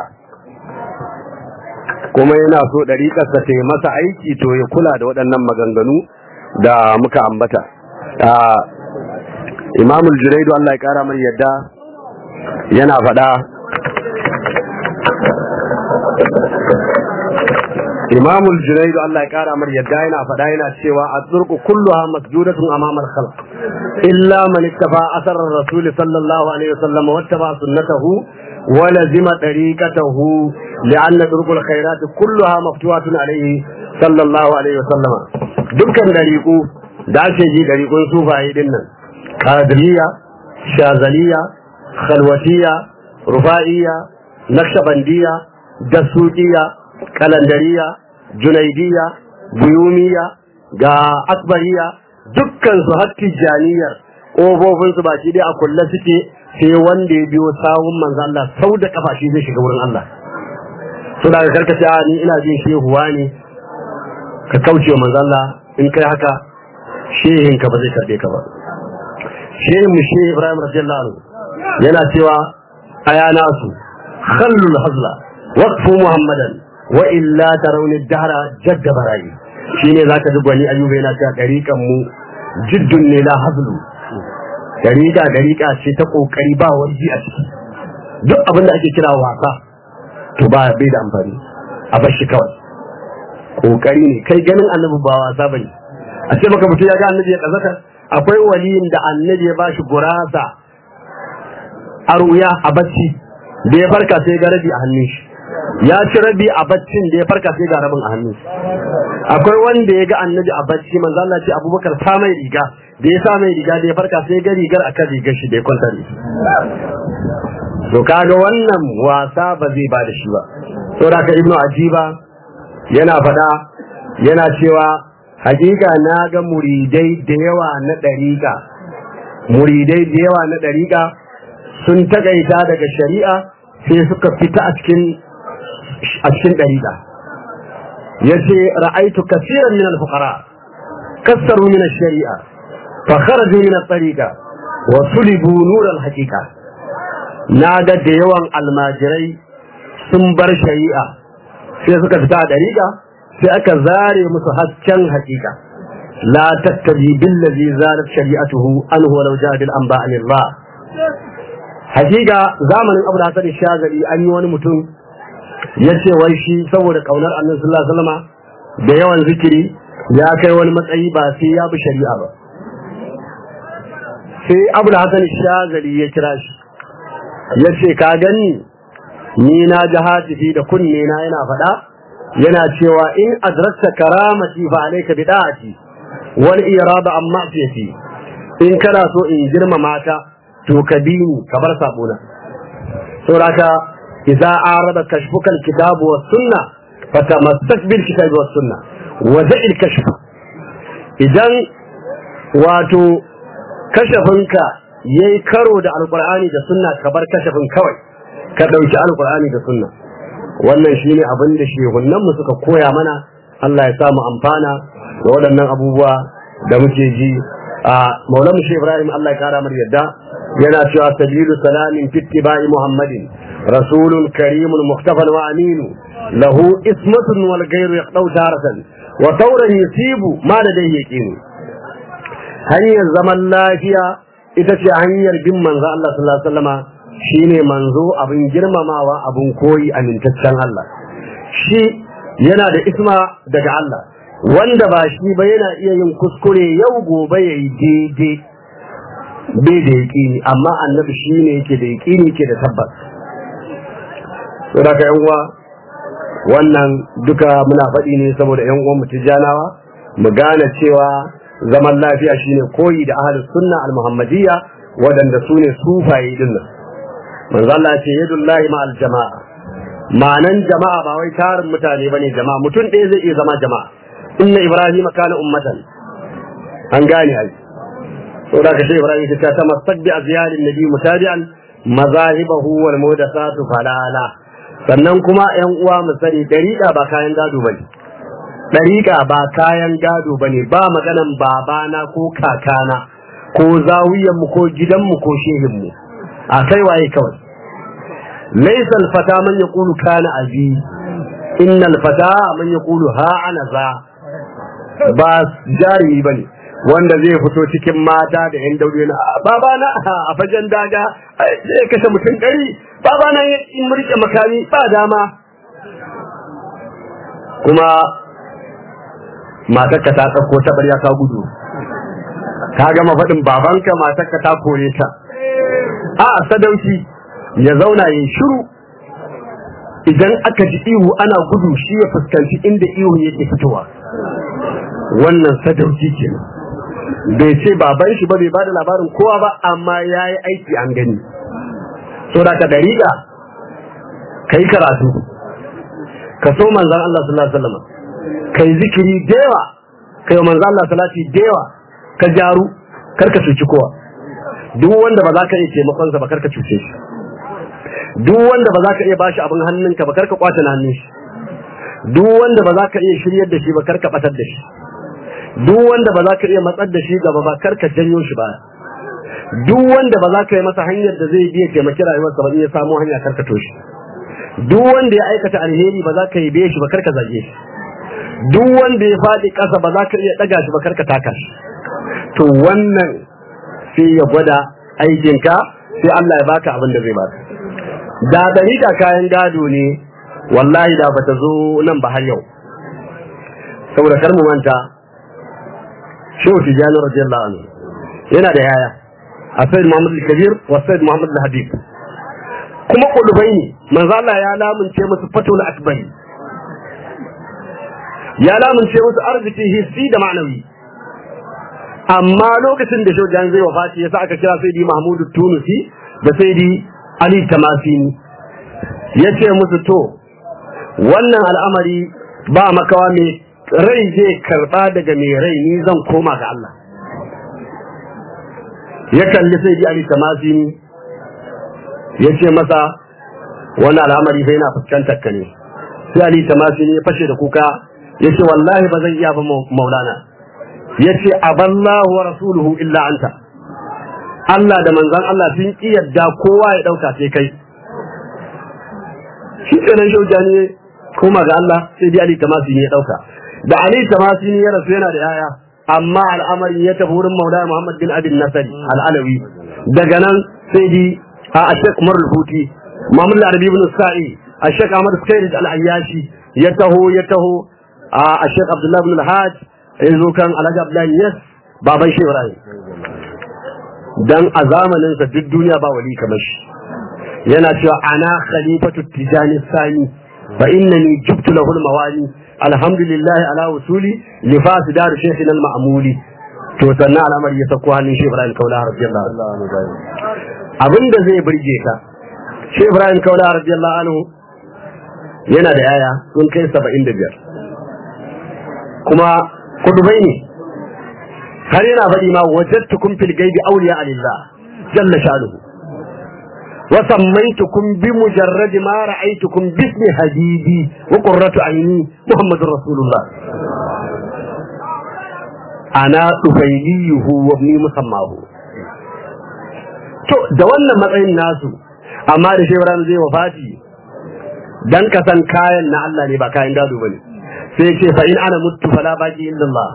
kuma yana so dariƙarsa ta yi masa aiki to ya kula da waɗannan maganganu da muka ambata imamul junaidu Allah ya kara mai yadda yana faɗa imamul junaidu Allah ya kara mai yadda yana faɗa yana cewa a turku kulluha masjudatun amamar khalq illa man ittafa asar rasul sallallahu alaihi wasallam wa ittaba sunnatahu wa lazima tariqatahu li'anna turkul khairat kulluha maftuhatun alaihi sallallahu alaihi wasallam dukkan dariku da ake ji dariƙun sufaye din nan قادرية شاذلية خلوتية رفائية نقشبندية دسوقية قلندرية جنيدية بيومية ga akbariya dukkan su har tijaniyar ƙofofin su baki dai a kulle suke sai wanda ya biyo sawun manzo Allah sau da kafa shi zai shiga wurin Allah so daga karkace ni ina jin shehuwa ne ka kauce wa manzo Allah in kai haka shehin ka ba zai karbe ka ba shehin mu shehi Ibrahim radiyallahu anhu yana cewa aya nasu khallul hazla waqfu muhammadan wa illa tarawni dahra jadda barayi shine zaka ji gwani ayyuba yana cewa dariqan mu jiddun ne la hazlu dariqa dariqa ce ta kokari ba warji a ciki duk abin da ake kira wasa to ba bai da amfani a bar shi kawai kokari ne kai ganin annabi ba wasa bane a ce maka mutum ya ga annabi ya kazaka akwai waliyin da annabi ya bashi gurasa a ruya a bacci da ya farka sai ga rabi a hannun shi ya ci rabi a baccin da ya farka sai ga rabin a hannun shi akwai wanda ya ga annabi a bacci manzo Allah ce Abubakar ta mai riga da ya sa mai riga da ya farka sai ga rigar akan rigar shi da ya kwanta ne to kaga wannan wasa ba zai ba da shi ba saboda ka ibnu ajiba yana faɗa yana cewa hakika na ga muridai da yawa na ɗariƙa muridai da yawa na ɗariƙa sun takaita daga shari'a sai suka fita a cikin a cikin ɗariƙa ya ce ra'aitu kasiran min al-fuqara kassaru min shari'a fa kharaju min at-tariqa wa sulibu nur al-haqiqa na ga da yawan almajirai sun bar shari'a sai suka fita a ɗariƙa sai aka zare musu hasken hakika la tattabi billazi zalat shari'atuhu anhu walau ja'a bil anba anillah hakika zamanin Abu Hasan Shazali an yi wani mutum yace wai shi saboda kaunar Annabi sallallahu alaihi wasallam da yawan zikiri ya kai wani matsayi ba sai ya bi shari'a ba sai Abu Hasan Shazali ya kira shi yace ka gani ni na ji hatifi da kunne na yana faɗa yana cewa in adrakta karamati fa alayka bid'ati wal irada an ma'siyati in kana so in girma mata to ka bi ni ka bar sabona saboda idza arada kashfuka alkitab was sunna fatamassak bil kitab was sunna wa da'il kashf idan wato kashafinka yayi karo da alqur'ani da sunna ka bar kashafin kawai ka dauki alqur'ani da sunna wannan shine abin da shehunan mu suka koya mana Allah ya sa mu amfana da waɗannan abubuwa da muke ji a Maulana Sheikh Ibrahim Allah ya kara mar yadda yana cewa sabilu salamin fi ittiba'i Muhammadin rasulun karimun muhtafan wa aminu lahu ismatun wal ghayru yaqdau taratan wa tawran yusibu ma da dai yaqinu hanyar zaman lafiya ita ce hanyar bin manzo Allah sallallahu alaihi wasallama shine manzo abin girmamawa abin koyi amintaccen Allah shi yana da isma daga Allah wanda ba shi ba yana iya yin kuskure yau gobe ya yi daidai bai da yaƙini amma annabi shi ne yake da yaƙini ke da tabbas saboda ka yan uwa wannan duka muna faɗi ne saboda yan uwan mu tijjanawa mu gane cewa zaman lafiya shine koyi da ahlus sunna al-muhammadiyya waɗanda su ne sufaye dinnan manzo Allah ya ce yadullahi ma'al jama'a ma'anan jama'a ba wai tarin mutane bane jama'a mutum ɗaya zai iya zama jama'a inna ibrahima kana ummatan an gane ai to da kace ibrahim ta ta masak bi azyalin nabi mutabi'an mazahibahu wal muhdathatu falala sannan kuma yan uwa mu sani dariqa ba kayan gado bane dariqa ba kayan gado bane ba maganan babana ko kakana ko zawiyan mu ko gidan mu ko shehin mu a kai waye kawai laysa al-fata man yaqulu kana abi inna al-fata man yaqulu ha ana za ba jarumi bane wanda zai fito cikin mata da yan daure na baba na a fajen daga zai kashe mutum ɗari baba na in murke makami ba dama kuma matarka ta ɗauko ta ɓarya ka gudu ka gama faɗin babanka matarka ta kore ta a sadauki ya zauna ya shiru idan aka ji ihu ana gudu shi ya fuskanci inda ihun yake fitowa wannan sadauki ke bai ce baban shi ba bai bada labarin kowa ba amma ya yi aiki an gani so da ka dariƙa ka yi karatu ka so manzan Allah sallallahu alaihi wasallam ka yi zikiri da yawa ka yi manzan Allah salati da yawa ka jaru kar ka cuci kowa duk wanda ba za ka iya taimakonsa ba kar ka cuce shi duk wanda ba za ka iya bashi abin hannunka ba kar ka kwace na hannun shi duk wanda ba za ka iya shiryar da shi ba kar ka batar da shi duk wanda ba za ka iya matsar da shi gaba ba kar ka janyo shi ba duk wanda ba za ka yi masa hanyar da zai biya taimaki rayuwarsa ba in ya samu hanya kar ka toshe duk wanda ya aikata alheri ba za ka yi biye shi ba kar ka zage shi duk wanda ya faɗi ƙasa ba za ka iya ɗaga shi ba kar ka taka shi to wannan sai ya gwada aikinka sai Allah ya baka abin da zai baka da dariƙa kayan gado ne wallahi da bata zo nan ba har yau saboda kar mu manta shehu tijani radiyallahu anhu yana da yaya a sayyid muhammad al-kabir wa sayyid muhammad al-habib kuma kudubai ne manzo Allah ya lamunce musu fatul akbari ya lamunce musu arziki hissi da ma'anawi amma lokacin da shojan zai wafati yasa aka kira sai di mahmudu tunusi da sai di ali tamasini ya ce musu to wannan al'amari ba makawa mai rai zai karba daga mai rai ni zan koma ga Allah ya kalli sai di ali tamasini ya ce masa wannan al'amari bai na fuskantar ka ne sai ali tamasini ya fashe da kuka ya ce wallahi ba zan iya ba maulana ya ce aballahu wa rasuluhu illa anta Allah da manzan Allah sun ki yadda kowa ya dauka sai kai shi kenan shaujani ne koma ga Allah sai dai Ali Tamasini ya dauka da Ali Tamasini ya rasu yana da yaya amma al'amari ya tafi wurin Maulana Muhammad bin Abin Nasari al-Alawi daga nan sai di a Sheikh Umar al-Huti Muhammad al-Arabi ibn Sa'i a Sheikh Ahmad Sayyid al-Ayyashi ya taho ya taho a Sheikh Abdullah ibn al-Hajj ya zo kan Alhaji Abdullahi Yes baban Sheikh Ibrahim dan a zamanin sa duk duniya ba wali kamar shi yana cewa ana khalifatu tijani sani fa innani jubtu lahu al-mawali alhamdulillah ala usuli li fasidar shaykhina al-ma'muli to sannan al'amari ya sako hannun Sheikh Ibrahim Kaula radiyallahu anhu abinda zai burge ka Sheikh Ibrahim Kaula radiyallahu anhu yana da yaya sun kai 75 kuma kudubai ne har yana faɗi ma wajadtukum fil gaibi awliya alillah jalla shanuhu wa sammaytukum bi mujarrad ma ra'aytukum bismi habibi wa qurratu ayni muhammadur rasulullah ana dubayliyuhu wa ibni musammahu to da wannan matsayin nasu amma da shebran zai wafati dan ka san kayan na Allah ne ba kayan gado bane sai ce fa in ana mutu fala baqi illa Allah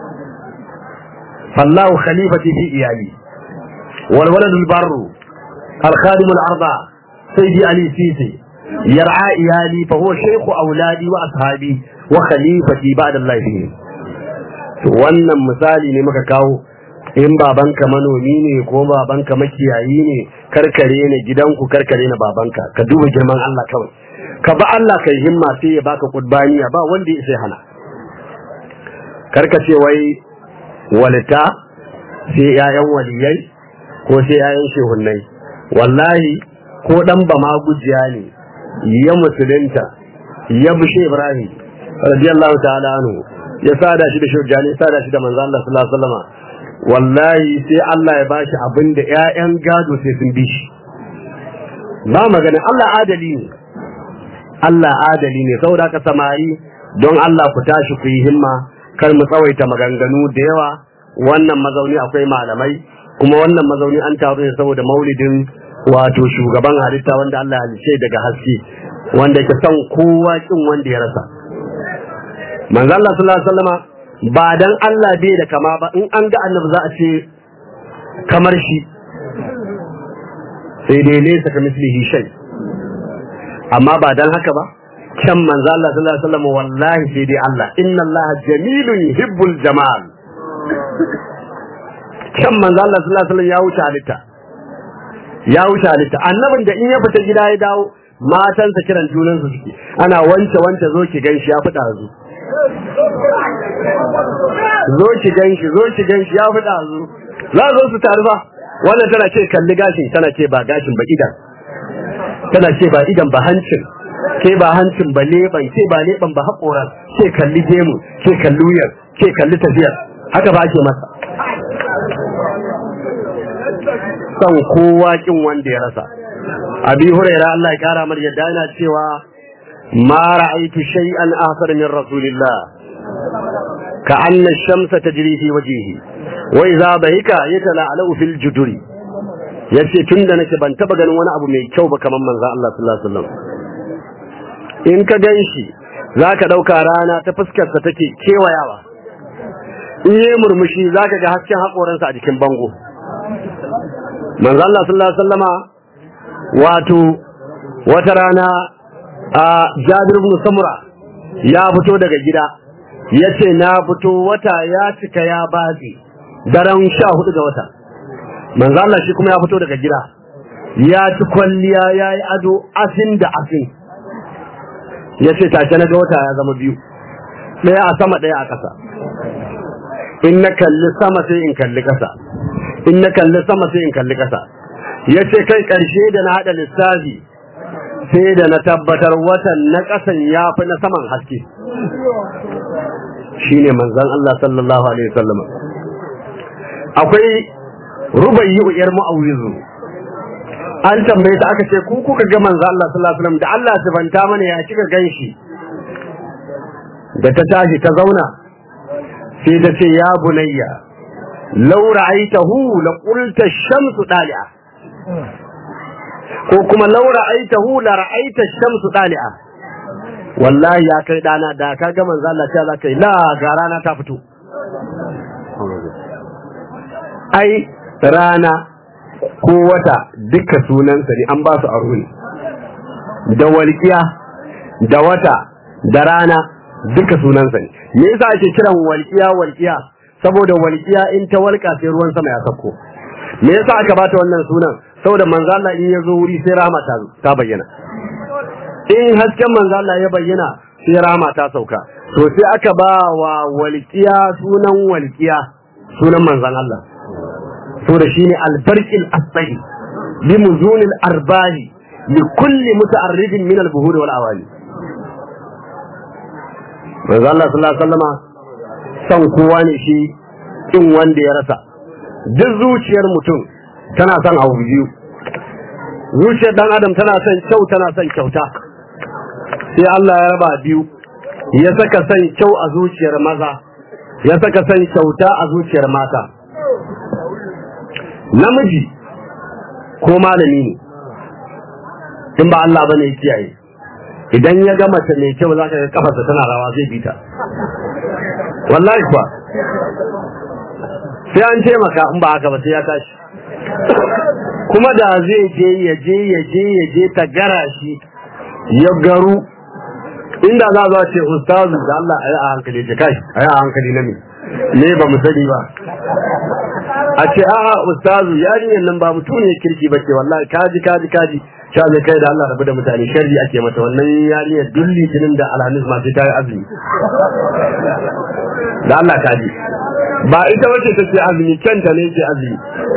fallahu khalifati fi iyali wal walad al barru al khadim al arda sayyidi ali sisi yar'a iyali fa huwa shaykh auladi wa ashabi wa khalifati ba'da Allah fi to wannan misali ne muka kawo in babanka manomi ne ko babanka makiyayi ne karkare ne gidanku karkare na babanka ka duba girman Allah kawai ka ba Allah kai himma sai ya baka kudbaniya ba wanda ya sai hana karka ce wai walita sai yayan waliyai ko sai yayan shehunnai wallahi ko dan ba ma gujiya ne ya musulunta ya bushe Ibrahim radiyallahu ta'ala anhu ya sada shi da shujjani sada shi da manzo Allah sallallahu alaihi wasallam wallahi sai Allah ya bashi abinda ƴaƴan gado sai sun bi shi ba magana Allah adali ne Allah adali ne saboda haka samari don Allah ku tashi ku yi himma kar mu tsawaita maganganu da yawa wannan mazauni akwai malamai kuma wannan mazauni an taru ne saboda maulidin wato shugaban halitta wanda Allah halice daga haske wanda ke son kowa kin wanda ya rasa manzo Allah sallallahu alaihi wasallama ba dan Allah bai da kama ba in an ga annabi za a ce kamar shi sai dai laysa kamislihi shay amma ba dan haka ba can manzo Allah sallallahu alaihi wasallam wallahi sai dai Allah inna Allah jamilun yuhibbul jamal can manzo Allah sallallahu alaihi wasallam ya wuce halitta ya wuce halitta annabin da in ya fita gida ya dawo matansa kiran junan su suke ana wance wance zo ki ganshi ya fita zu zo ki ganshi zo ki ganshi ya fita zu za zo su taru fa wannan tana ce kalli gashin tana ce ba gashin ba idan tana ce ba idan ba hancin ke ba hancin ba leban ke ba leban ba haƙoran ke kalli gemu ke kalli wuyar ke kalli tafiyar haka ba ake masa son kowa kin wanda ya rasa abi huraira Allah ya kara mar yadda yana cewa ma ra'aytu shay'an ahsana min rasulillah ka anna ash-shamsa tajri fi wajhihi wa idha bahika yatala'alu fil juduri yace tunda nake ban taba ganin wani abu mai kyau ba kamar manzon Allah sallallahu alaihi wasallam in ka ganshi zaka dauka rana ta fuskar sa take kewayawa in yi murmushi zaka ga hasken hakoransa a jikin bango manzo Allah sallallahu alaihi wasallama wato wata rana a Jabir ibn Samura ya fito daga gida yace na fito wata ya cika ya bazi daren 14 ga wata manzo Allah shi kuma ya fito daga gida ya ci kwalliya yayi ado asin da asin yace take na ga wata ya zama biyu daya a sama daya a ƙasa in na kalli sama sai in kalli ƙasa in na kalli sama sai in kalli ƙasa ya ce kai ƙarshe da na haɗa lissafi sai da na tabbatar watan na ƙasan ya fi na saman haske shi ne manzan Allah sallallahu Alaihi wasallama akwai rubayi uyar ma'awizu an tambaye ta aka ce ku kuka ga manzan Allah sallallahu Alaihi wasallam da Allah sifanta mana ya kika gan shi da ta tashi ta zauna sai ta ce ya bunayya law ra'aytahu la qulta ash-shamsu dali'a ko kuma law ra'aytahu la ra'aita ash-shamsu dali'a wallahi ya kai dana da ka ga manzo Allah ta zaka la ga rana ta fito ai rana ko wata duka sunansa ne an ba su aro ne da walƙiya da wata da rana duka sunansa ne me yasa ake kiran walƙiya walƙiya saboda walƙiya in ta walƙa sai ruwan sama ya sauko me yasa aka bata wannan sunan saboda manzo Allah in ya zo wuri sai rahama ta ta bayyana in hasken manzo Allah ya bayyana sai rahama ta sauka to sai aka ba wa walƙiya sunan walƙiya sunan manzon Allah saboda shine albarqil asbari bi muzunil arbahi li kulli muta'arridin min al-buhur wal awali manzo Allah sallallahu alaihi wasallama san kowa ne shi kin wanda ya rasa duk zuciyar mutum tana son abu biyu zuciyar dan adam tana son kyau tana son kyauta sai Allah ya raba biyu ya saka son kyau a zuciyar maza ya saka son kyauta a zuciyar mata namiji ko malami ne in ba Allah bane ya kiyaye idan ya ga mace mai kyau za ka ga kafarsa tana rawa zai bi ta wallahi kuwa sai an taimaka in ba haka ba sai ya tashi kuma da zai je ya je ya je ya je ta gara shi ya garu inda za a ce ustazu da Allah a yi a hankali ce kai a yi a hankali na me ne ba mu sani ba a ce a'a ustazu yarinyar nan ba mutum ne kirki ba ce wallahi kaji kaji kaji sha zai kai da Allah rabu da mutane sharri ake mata wannan yarinyar duk litinin da alhamis ma sai ta yi azumi da Allah kaji ba ita wace ta ce azumi kanta ne ke azumi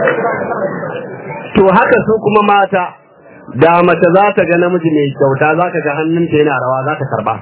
to haka su kuma mata da mace za ta ga namiji mai kyauta za ka ga hannunta yana rawa za ta karba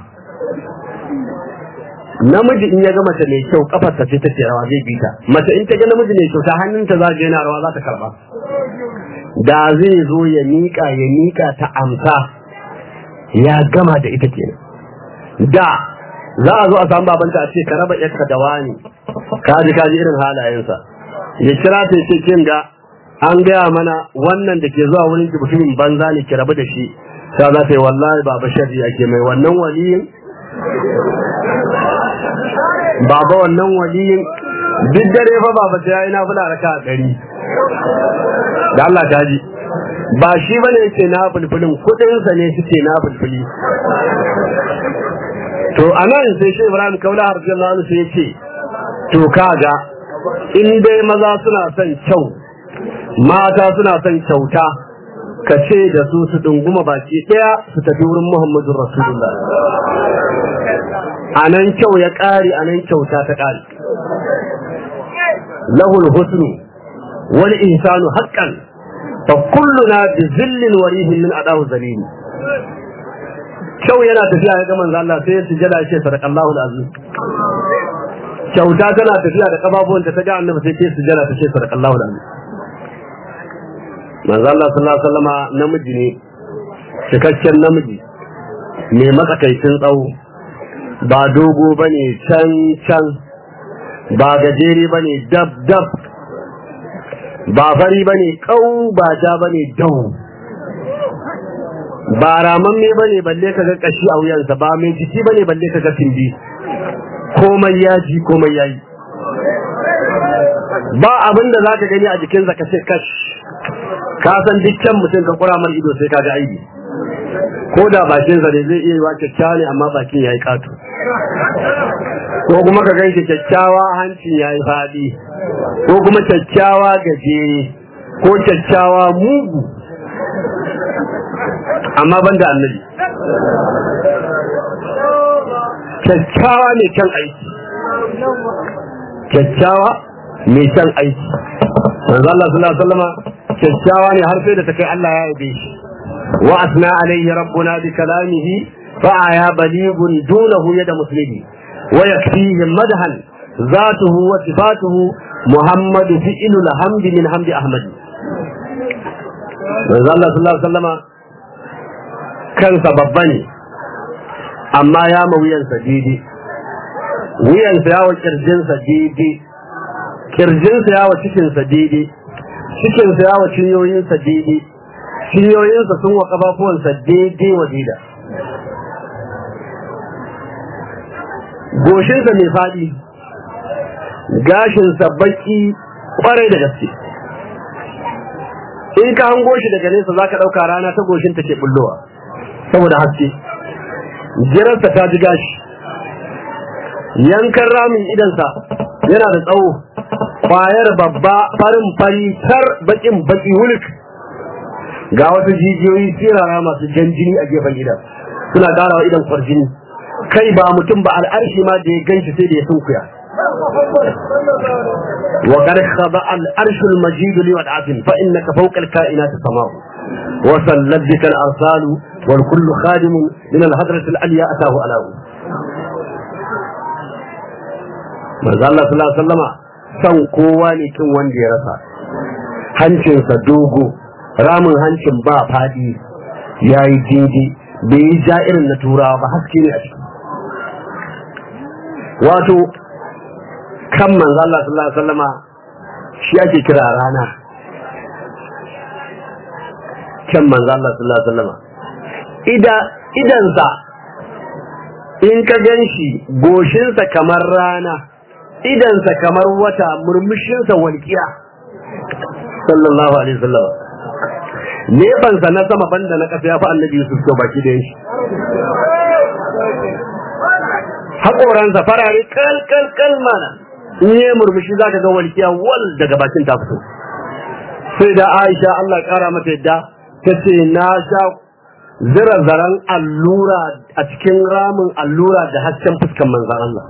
namiji in ya ga mace mai kyau kafarsa ce take rawa zai bi ta mace in ta ga namiji mai kyauta hannunta za ga yana rawa za ta karba da zai zo ya miƙa ya miƙa ta amsa ya gama da ita kenan da za a zo a samu babanta a ce ka raba yarka da wani kaji kaji irin halayensa ya kira ta ce kin ga an gaya mana wannan da ke zuwa wurin ki mutumin banza ne ki rabu da shi ta za ta yi wallahi baba sharri ake mai wannan waliyin baba wannan waliyin duk dare fa baba sai yayi na fula raka a ɗari da Allah ta ji ba shi bane yake na bulbulin kudin sa ne suke na bulbuli to anan sai shi Ibrahim Kaula radiyallahu anhu sai yace to kaga in dai maza suna son kyau mata suna son kyauta ka ce da su su dunguma baki daya su tafi wurin Muhammadu Rasulullah anan kyau ya kare anan kyauta ta kare lahul husnu wal ihsanu haqqan fa kulluna bi zillin warihin min adahu zalili kyau yana tafiya ga manzo Allah sai ya sujada ya ce sadaqallahu alazim kyauta tana tafiya da kafafuwan ta ga annabi sai ta sujada ta ce sadaqallahu alazim manzo Allah sallallahu alaihi wasallama namiji ne cikakken namiji mai matsakaicin tsawo ba dogo bane can can ba gajere bane dab dab ba fari bane kau ba ja bane dau ba ramamme bane balle kaga kashi a wuyansa ba mai jiki bane balle kaga tindi komai yaji komai yayi ba abin da zaka gani a jikinsa ka ce kash ka san dukkan mutum ka kura mar ido sai kaga aibi ko da bakinsa ne zai iya yi wa kyakkyawa ne amma bakin yayi katu ko kuma ka ganshi kyakkyawa hancin yayi fadi ko kuma kyakkyawa gajere ko kyakkyawa mugu amma banda annabi kyakkyawa ne kan aiki kyakkyawa mai san aiki manzo Allah sallallahu alaihi wasallama kyakkyawa ne har sai da ta kai Allah ya yabe shi wa asna alaihi rabbuna bi kalamihi fa ya balighun dunahu yada muslimi wa yakfihi madhan ذاته وصفاته محمد فعل الحمد من حمد احمد manzo Allah sallallahu alaihi wasallama kansa babba ne amma ya ma wuyansa daidai wuyansa yawa kirjinsa daidai kirjinsa yawa cikinsa daidai cikinsa yawa cinyoyinsa daidai cinyoyinsa sun wa kafafuwansa daidai wa daida goshinsa mai faɗi gashinsa baki kwarai da gaske in ka hango shi daga nesa za ka ɗauka rana ta goshin ta ke bullowa saboda haske jirarsa ta ji gashi yankan ramin idansa yana da tsawo kwayar babba farin fari tar bakin baki wulik ga wasu jijiyoyi sirara masu jan jini a gefen idan suna ƙara wa idan kwarjini kai ba mutum ba al'arshi ma da ya ganshi sai da ya sunkuya وقد خضع الأرش المجيد لودعة فإنك فوق الكائنات سماء وسلت بك الأرسال والكل خادم من الهدرة العليا أتاه ألاه manzo Allah sallallahu alaihi wasallama san kowa ne kin wanda ya rasa hancinsa dogo ramin hancin ba fadi yayi dindi bai yi ja irin na turawa ba haske ne a ciki wato kan manzo Allah sallallahu alaihi wasallama shi ake kira rana kan manzo Allah sallallahu alaihi wasallama ida idansa in ka ganshi goshinsa kamar rana idansa kamar wata murmushinsa walƙiya sallallahu alaihi wasallama nefansa na sama banda na ƙasa ya fi annabi Yusuf ko baki da shi haƙoransa farare kal kal kal mana in yi murmushi za ka ga walƙiya wal daga bakin ta fito sai da aisha Allah ƙara mata yadda ta ce na sha zira zaren allura a cikin ramin allura da hasken fuskan manzan Allah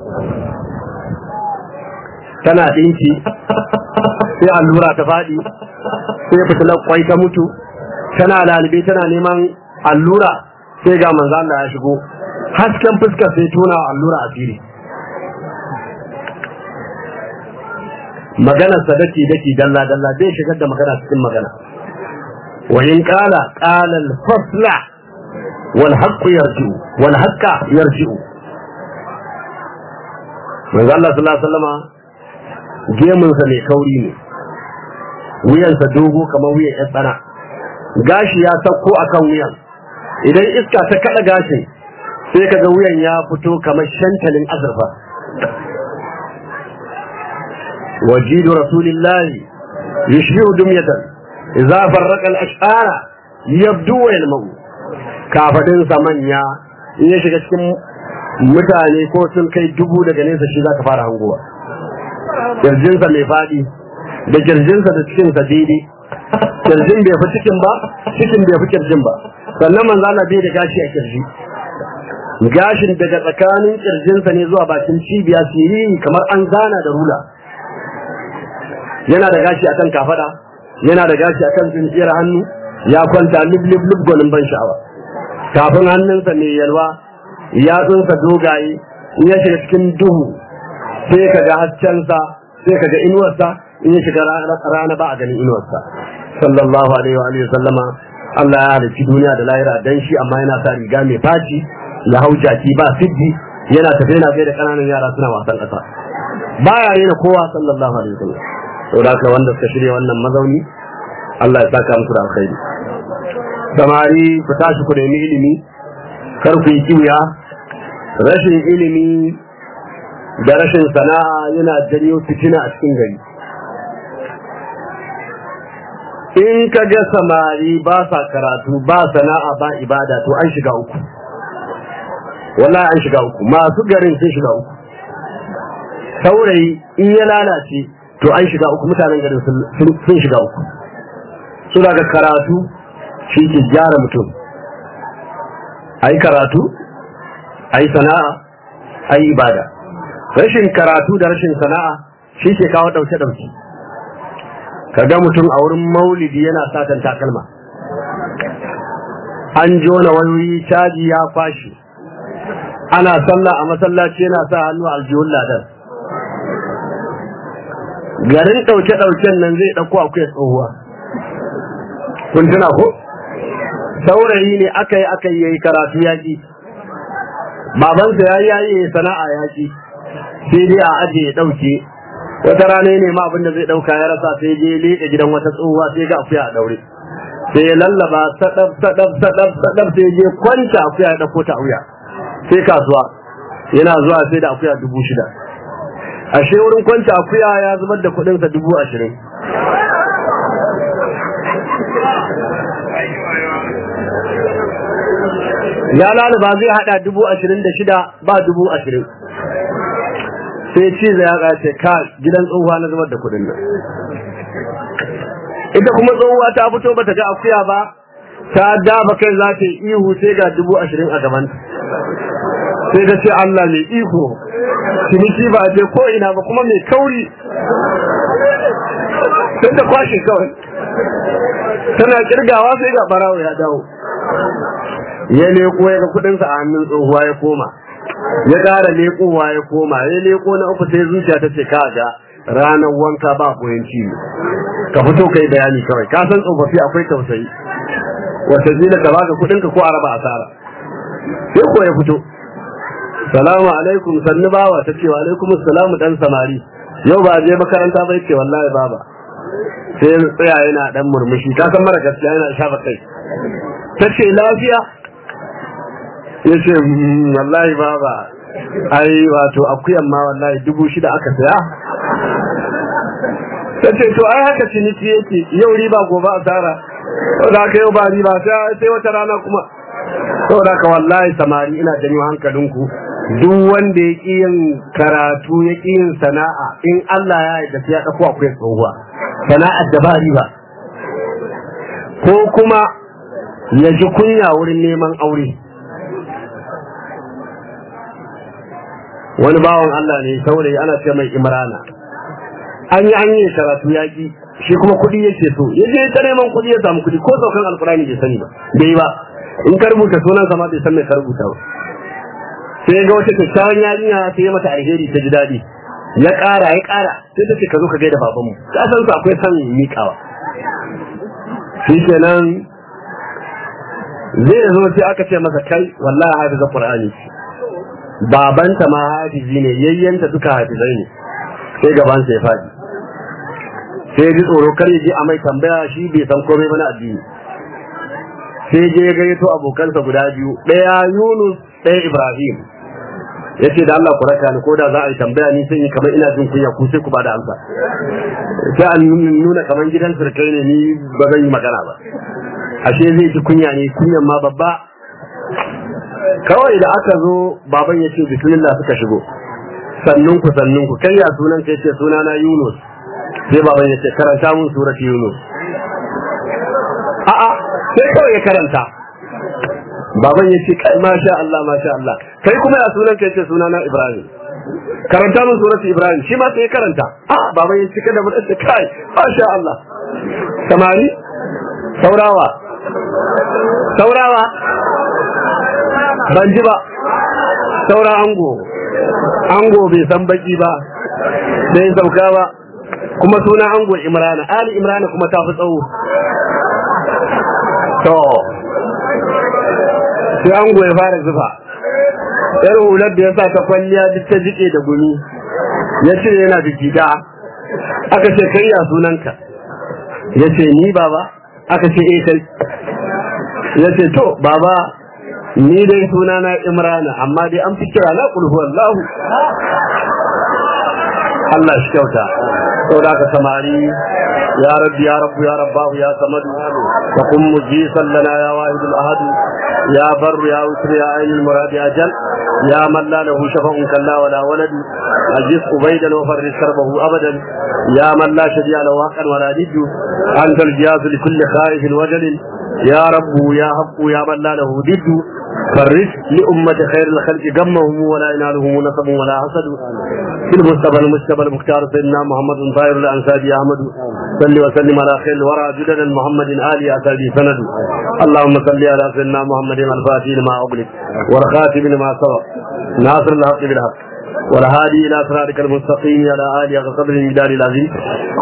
tana ɗinki sai allura ta faɗi sai fitilar kwai ta mutu tana lalibe tana neman allura sai ga manzan Allah ya shigo hasken fuskar sai tona allura a fili maganar sa dake dake dalla dalla bai shigar da magana cikin magana wa in qala qala al fasla wal haqq yarji'u wal haqqa yarji'u manzo Allah sallallahu alaihi wasallama gemun sa mai kauri ne wuyan sa dogo kamar wuyan ya tsana gashi ya sauko akan wuyan idan iska ta kada gashin sai kaga wuyan ya fito kamar shantalin azurfa وجيد رسول الله يشبه دمية إذا فرق الأشعار يبدو ويلمو كافدين سمانيا in ya shiga cikin mutane ko sun kai dubu daga nesa shi za ka fara hanguwa kirjinsa mai faɗi da kirjinsa da cikinsa daidai kirjin bai fi cikin ba cikin bai fi kirjin ba sannan manzo Allah bai da gashi a kirji gashin daga tsakanin kirjinsa ne zuwa bakin cibiya siriri kamar an zana da rula yana da gashi akan kafada yana da gashi akan tsinciyar hannu ya kwanta lub lub lub gwanin ban sha'awa kafin hannunsa mai yalwa yatsunsa dogaye in ya shiga cikin duhu sai ka ga haskensa sai ka ga inuwarsa in ya shiga rana ba a ganin inuwarsa sallallahu alaihi wa alihi sallama Allah ya halicci duniya da lahira dan shi amma yana sa riga mai faci ya hau jaki ba siddi yana tafe yana kai da kananan yara suna wasan ƙasa baya rena kowa sallallahu alaihi wa sallam saboda haka wanda suka shirya wannan mazauni Allah ya saka musu da alkhairi samari ku tashi ku nemi ilimi kar ku yi kiwiya rashin ilimi da rashin sana'a yana janyo fitina a cikin gari in ka ga samari ba sa karatu ba sana'a ba ibada to an shiga uku wallahi an shiga uku masu garin sun shiga uku saurayi in ya lalace to an shiga uku mutanen garin sun shiga uku su daga karatu shi ke gyara mutum a yi karatu a yi sana'a a yi ibada rashin karatu da rashin sana'a shi ke kawo ɗauke ɗauke ka ga mutum a wurin maulidi yana satan takalma an jona wayoyi caji ya fashi ana sallah a masallaci yana sa hannu a aljihun ladan garin ɗauke-ɗauken nan zai ɗauko akwai tsohuwa kun tuna ko saurayi ne aka yi aka yi karatu yaƙi babansa ya yi yayi sana'a yaƙi sai dai a aje ya ɗauke wata rana ne ma abin da zai ɗauka ya rasa sai je leƙe gidan wata tsohuwa sai ga akuya a ɗaure sai ya lallaba sadaf sadaf sadaf sadaf sai je kwanta akuya ya ɗauko ta auya sai kasuwa yana zuwa sai da akuya dubu shida ashe wurin kwanta akuya ya zubar da kuɗinsa dubu ashirin ya lalaba zai hada dubu ashirin da shida ba dubu ashirin sai ci ya kace ka gidan tsohuwa na zubar da kuɗin nan ita kuma tsohuwa ta fito bata ga akuya ba ta dafa kai za ta yi ihu sai ga dubu ashirin a gaban sai ta ce Allah mai iko ciniki ba a je ko ina ba kuma mai kauri sai ta kwashe kawai tana kirgawa sai ga barawo ya dawo ya leko ya ga kudinsa a hannun tsohuwa ya koma ya ƙara lekowa ya koma ya leko na uku sai zuciya ta ce kaga ranar wanka ba koyan ciwo ka fito kai bayani kawai ka san tsofaffi akwai tausayi wata zila ka baka kudinka ko a raba asara sai ko ya fito salamu alaikum sannu bawa ta ce wa alaikum salamu dan samari yau ba je makaranta bai ce wallahi baba sai tsaya yana dan murmushi ka san mara gaskiya yana shafa kai ta ce lafiya ya ce wallahi baba ai wato akuyan ma wallahi dubu shida aka saya ta ce to ai haka ciniki yake yau riba gobe asara saboda haka yau ba riba sai wata rana kuma saboda haka wallahi samari ina janyo hankalinku duk wanda ya ƙi yin karatu ya ƙi yin sana'a in Allah ya yarda sai ya ɗauko akwai tsohuwa sana'ar da ba riba ko kuma ya ji kunya wurin neman aure wani bawan Allah ne saurayi ana ce mai imrana an yi an yi karatu yaƙi shi kuma kuɗi yake so ya je ta neman kuɗi ya samu kuɗi ko saukan alkurani bai sani ba bai ba in ka rubuta sunan sama bai san mai ka rubuta ba sai ga wata kyakkyawan yarinya sai ya mata alheri ta ji daɗi ya ƙara ya ƙara sai ta ce ka zo ka gaida babanmu ka san su akwai san miƙawa shi kenan zai zo sai aka ce masa kai wallahi hafiza qur'ani babanta ma hafizi ne yayyanta duka hafizai ne sai gaban sa ya faɗi sai ji tsoro kar ya je a mai tambaya shi bai san komai ba na addini sai je ya gayyato abokansa guda biyu ɗaya Yunus ɗaya Ibrahim ya ce da Allah ku raka ni ko da za a yi tambaya ni sai yi kamar ina jin kunya ku sai ku ba da amsa sai an nuna kamar gidan surkai ne ni ba zan yi magana ba ashe zai ji kunya ne kunyan ma babba kawai da aka zo baban ya ce bismillah suka shigo sannun ku sannun ku kai ya sunan kai ce sunana Yunus sai baban ya ce karanta mun surati Yunus a'a sai kawai ya karanta baban ya ce kai masha Allah masha Allah kai kuma ya sunan kai ce sunana Ibrahim karanta mun surati Ibrahim shi ma sai ya karanta a baban ya ce kada mu dace kai masha Allah samari saurawa saurawa ban ji ba saura ango ango bai san baki ba bai sauka ba kuma suna ango imrana ali imrana kuma ta fi tsawo to sai ango ya fara zufa yar hular da ya sa ta kwalliya duk ta jike da gumi ya ce yana da gida aka ce kai ya sunanka ya ce ni baba aka ce eh kai ya ce to baba ni dai sunana imrana amma dai an fi kira na kulhu wallahu Allah shi kyauta saboda ka samari ya rabbi ya rabbu ya rabbahu ya samadu wa kun mujisan lana ya wahidul ahadu ya barru ya wutri ya ainul muradi ajal ya man la lahu shafa'un kalla wala walad ajiz ubaydan wa farris karbahu abadan ya man la shadiya lahu haqqan wala diddu anta al-jiyaz li kulli khaifin wajal ya rabbu ya haqqu ya man la lahu diddu فرج لأمة خير الخلق جمهم ولا ينالهم نصب ولا حسد في المصطفى المجتبى المختار سيدنا محمد طاهر الأنساب أحمد صل وسلم على خير الورى جدد محمد آل أسابي سند اللهم صل على سيدنا محمد الفاتح لما أغلق والخاتم لما سبق ناصر الحق بالحق والهادي إلى صراطك المستقيم على آله وصحبه المدار العظيم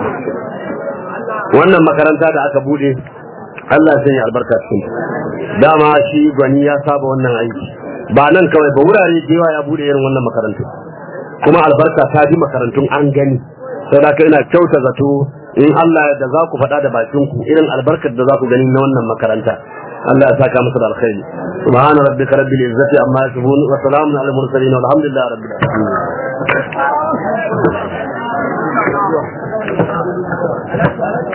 wannan makaranta da aka bude Allah ya sanya albarka cikin dama shi gwani ya saba wannan aiki ba nan kawai ba wurare da yawa ya bude irin wannan makarantu kuma albarka ta bi makarantun an gani sai da ina kyauta zato in Allah da za ku faɗa da bakin ku irin albarkar da za ku gani na wannan makaranta Allah ya saka musu da alkhairi subhana rabbika rabbil izzati amma yasifun wa salamun alal mursalin walhamdulillahi rabbil alamin